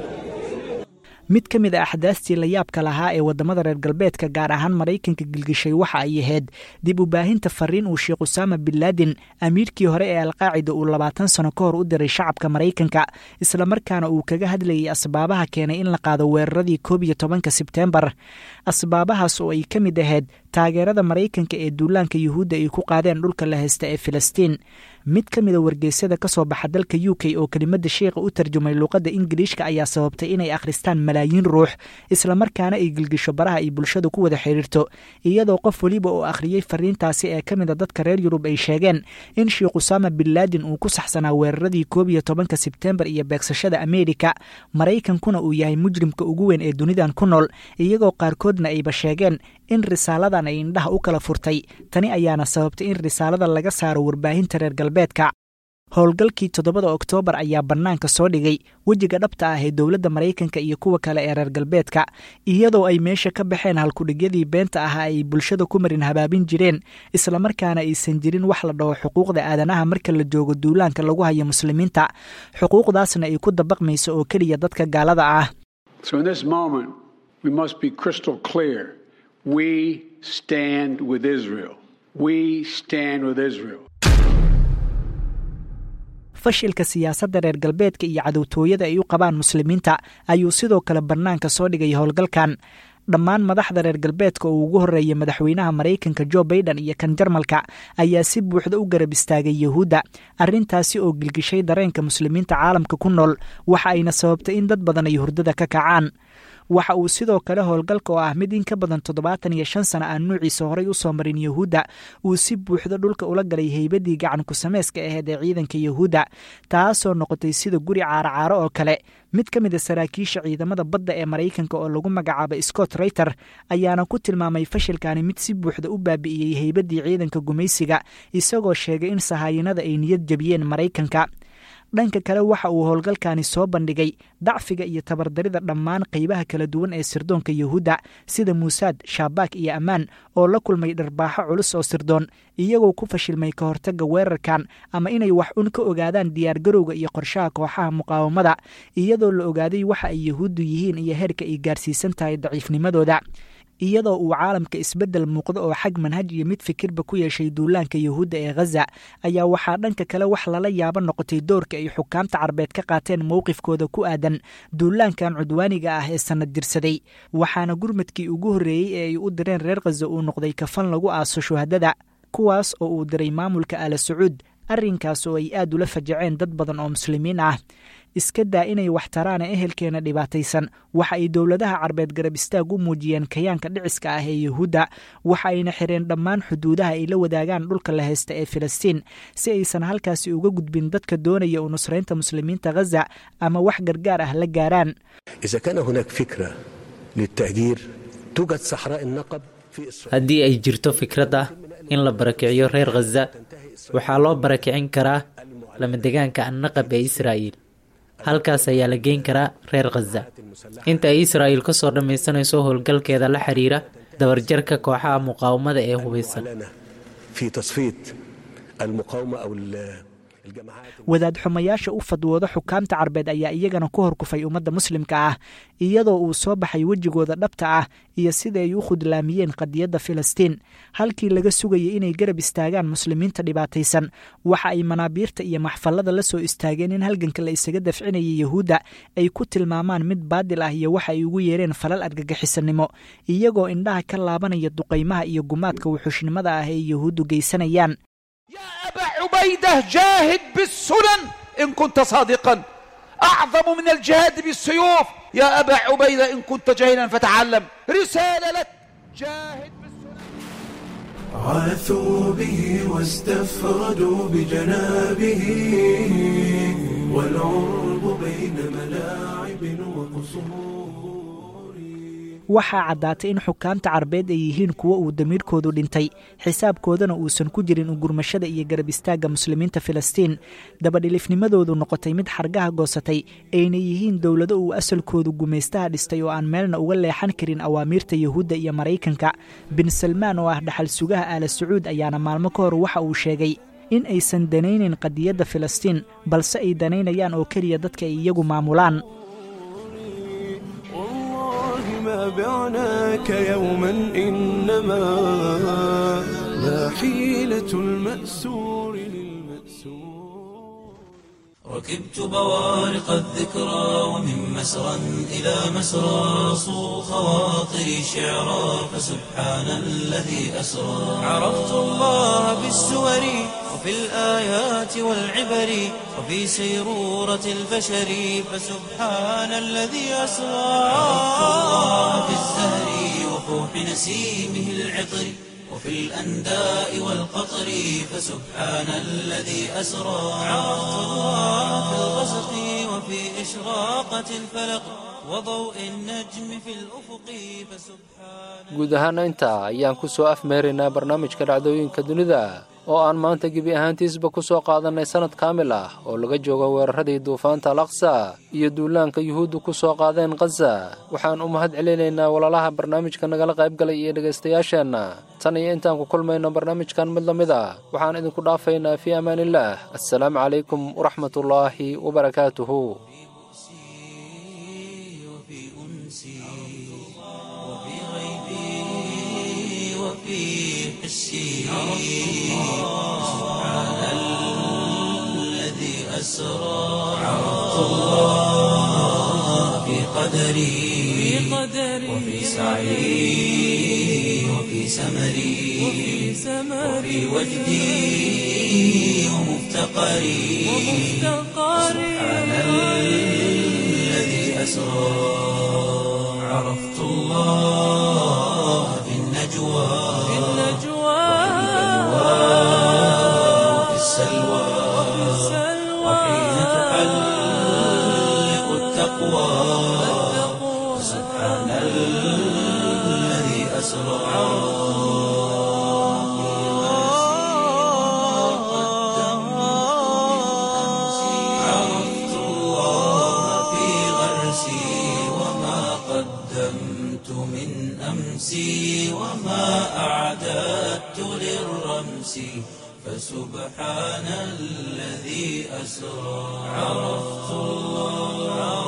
mid ka mid a axdaastii la yaabka lahaa ee waddamada reer galbeedka gaar ahaan maraykanka gilgishay waxa ay ahayd dib u baahinta fariin uu sheekh usaama bin laadin amiirkii hore ee alqaacida uu labaatan sano ka hor u diray shacabka maraykanka islamarkaana uu kaga hadlayay asbaabaha keenay in la qaado weeraradii koob iyo tobanka sebteembar asbaabahaas oo ay ka mid ahayd taageerada maraykanka ee duulaanka yuhuudda ay ku qaadeen dhulka la haysta ee filistiin mid ka mida wargeysyada ka soo baxa dalka u k oo kelimada sheikha u tarjumay luuqadda ingiliishka ayaa sababtay inay akhristaan malaayiin ruux islamarkaana ay gilgisho baraha ay bulshada ku wada xidhiirto iyadoo qof weliba oo akhriyey fariintaasi ee ka mida dadka reer yurub ay sheegeen in sheikh usaama bin laadin uu ku saxsanaa weeraradii koob iyo tobanka sebtembar iyo beegsashada ameerika maraykankuna uu yahay mujrimka ugu weyn ee dunidan ku nool iyagoo qaarkoodna ayba sheegeen in risaaladan ay indhaha u kala furtay tani ayaana sababtay in risaalada laga saaro warbaahinta reer galbeedka howlgalkii toddobada oktoobar ayaa bannaanka soo dhigay wejiga dhabta ah ee dowladda maraykanka iyo kuwa kale ee reer galbeedka iyadoo ay meesha ka baxeen halkudhigyadii beenta ahaa ay bulshada ku marin habaabin jireen islamarkaana aysan jirin wax la dhaho xuquuqda aadanaha marka la joogo duulaanka lagu hayo muslimiinta xuquuqdaasna ay ku dabaqmayso oo keliya dadka gaalada ah fashilka siyaasadda reer galbeedka iyo cadowtooyada ay u qabaan muslimiinta ayuu sidoo kale bannaanka soo dhigay howlgalkan dhammaan madaxda reer galbeedka oo ugu horreeyay madaxweynaha maraykanka jo baiden iyo kan jarmalka ayaa si buuxda u garab istaagay yuhuudda arrintaasi oo gilgishay dareenka muslimiinta caalamka ku nool waxa ayna sababtay in dad badan ay hurdada ka kacaan waxa uu sidoo kale howlgalka oo ah mid in ka badan toddobaatan iyo shan sana aan nuuciisa horay u soo marin yuhuudda uu si buuxda dhulka ula galay heybadii gacan ku-samayska aheyd ee ciidanka yuhuudda taasoo noqotay sida guri caaro-caaro oo kale mid ka mid a saraakiisha ciidamada badda ee maraykanka oo lagu magacaabay scott rayter ayaana ku tilmaamay fashilkani mid si buuxda u baabi'iyey heybadii ciidanka gumaysiga isagoo sheegay in sahaayinada ay niyad jebiyeen maraykanka dhanka kale waxa uu howlgalkani soo bandhigay dacfiga iyo tabardarida dhammaan qaybaha kala duwan ee sirdoonka yuhuudda sida muusaad shaabak iyo ammaan oo la kulmay dharbaaxo culus oo sirdoon iyagoo ku fashilmay ka hortagga weerarkan ama inay wax un ka ogaadaan diyaargarowga iyo qorshaha kooxaha muqaawamada iyadoo la ogaaday waxa ay yuhuuddu yihiin iyo heerka ay gaarsiisan tahay daciifnimadooda iyadoo uu caalamka isbeddel muuqdo oo xag manhaj iyo mid fikirba ku yeeshay duulaanka yuhuudda ee khaza ayaa waxaa dhanka kale wax lala yaabo noqotay doorka ay xukaamta carbeed ka qaateen mowqifkooda ku aadan duulaankan cudwaaniga ah ee sannad dirsaday waxaana gurmadkii ugu horreeyey ee ay u direen reer khaza uu noqday kafan lagu aaso shuhadada kuwaas oo uu diray maamulka aala sacuud arrinkaas oo ay aad ula fajaceen dad badan oo muslimiin ah iska daa inay wax taraana ehelkeena dhibaataysan waxa ay dowladaha carbeed garab istaag u muujiyeen kayaanka dhiciska ah ee yuhuudda waxa ayna xireen dhammaan xuduudaha ay la wadaagaan dhulka la haysta ee filistiin si aysan halkaasi uga gudbin dadka doonaya u nusraynta muslimiinta khaza ama wax gargaar ah la gaaraan haddii ay jirto fikrad ah in la barakiciyo reer khaza waxaa loo barakicin karaa lamadegaanka annaqab ee israa'iil halkaas ayaa la geyn karaa reer khaza inta ay israa'iil ka soo dhammaysanayso howlgalkeeda la xiriira dabarjarka kooxaha muqaawamada ee hubaysan wadaad xumayaasha u fadwooda xukaamta carbeed ayaa iyagana ku horkufay ummadda muslimka ah iyadoo uu soo baxay wejigooda dhabta ah iyo sida ay u khudlaamiyeen qadiyadda filistiin halkii laga sugayay inay garab istaagaan muslimiinta dhibaataysan waxa ay manaabiirta iyo maxfallada la soo istaageen in halganka la isaga dafcinayay yahuudda ay ku tilmaamaan mid baadil ah iyo waxa ay ugu yeereen falal argagixisanimo iyagoo indhaha ka laabanaya duqaymaha iyo gumaadka wuxuushnimada ah ee yahuuddu geysanayaan أبا عبيدة جاهد بالسنن إن كنت صادقا أعظم من الجهاد بالسيوف يا أبا عبيدة إن كنت جاهلا فتعلم رسالة لك جاهد عاثوا به واستفردوا بجنابه والعرب بين ملاعب وقصور waxaa caddaatay in xukaamta carbeed ay yihiin kuwo uu damiirkoodu dhintay xisaabkoodana uusan ku jirin ugurmashada iyo garab istaagga muslimiinta filistiin dabadhilifnimadoodu noqotay mid xargaha goosatay ayna yihiin dowlado uu asalkoodu gumaystaha dhistay oo aan meelna uga leexan karin awaamiirta yahuudda iyo maraykanka bin salmaan oo ah dhaxal sugaha aala sacuud ayaana maalmo ka hor waxa uu sheegay in aysan danaynayn qadiyadda filistiin balse ay danaynayaan oo keliya dadka ay iyagu maamulaan ما بعناك يوما إنما ما حيلة المأسور للمأسور ركبت بوارق الذكرى ومن مسرى إلى مسرى صو خواطري شعرا فسبحان الذي أسرى عرفت الله بالسور وفي الآيات والعبر وفي سيرورة البشر فسبحان الذي أسرى عرفت الله في الزهر وفوح نسيمه العطر وفي الأنداء والقطر فسبحان الذي أسرى عرفت الله في الغسق وفي إشراقة الفلق وضوء النجم في الأفق فسبحان guud ahaana intaa ayaan ku soo afmeeraynaa barnaamijka dhacdooyinka dunida oo aan maanta gebi ahaantiisba ku soo qaadannay sannad kaamil ah oo laga joogo weeraradii duufaanta alaqsa iyo duulaanka yuhuuddu ku soo qaadeen khaza waxaan u mahad celinaynaa walaalaha barnaamijka nagala qayb galay iyo dhegaystayaasheenna tan iyo intaan ku kulmayno barnaamijkan mid la mid ah waxaan idinku dhaafaynaa fii amaaniillaah assalaamu calaykum waraxmatullaahi wabarakaatuhu وفي حسي سبحان الذي أسرى عرفت الله في قدري وفي سعي وفي سمري وفي وجدي ومفتقري سبحان الذي أسرى عرفت الله في النجوى في النجوى وفي السلوى وحين تحلق التقوى سبحان الذي أسرى عرفت الله في غرسي وما قدمت من أمسي وما أعددت للرمس فسبحان الذي أسرى عرفت الله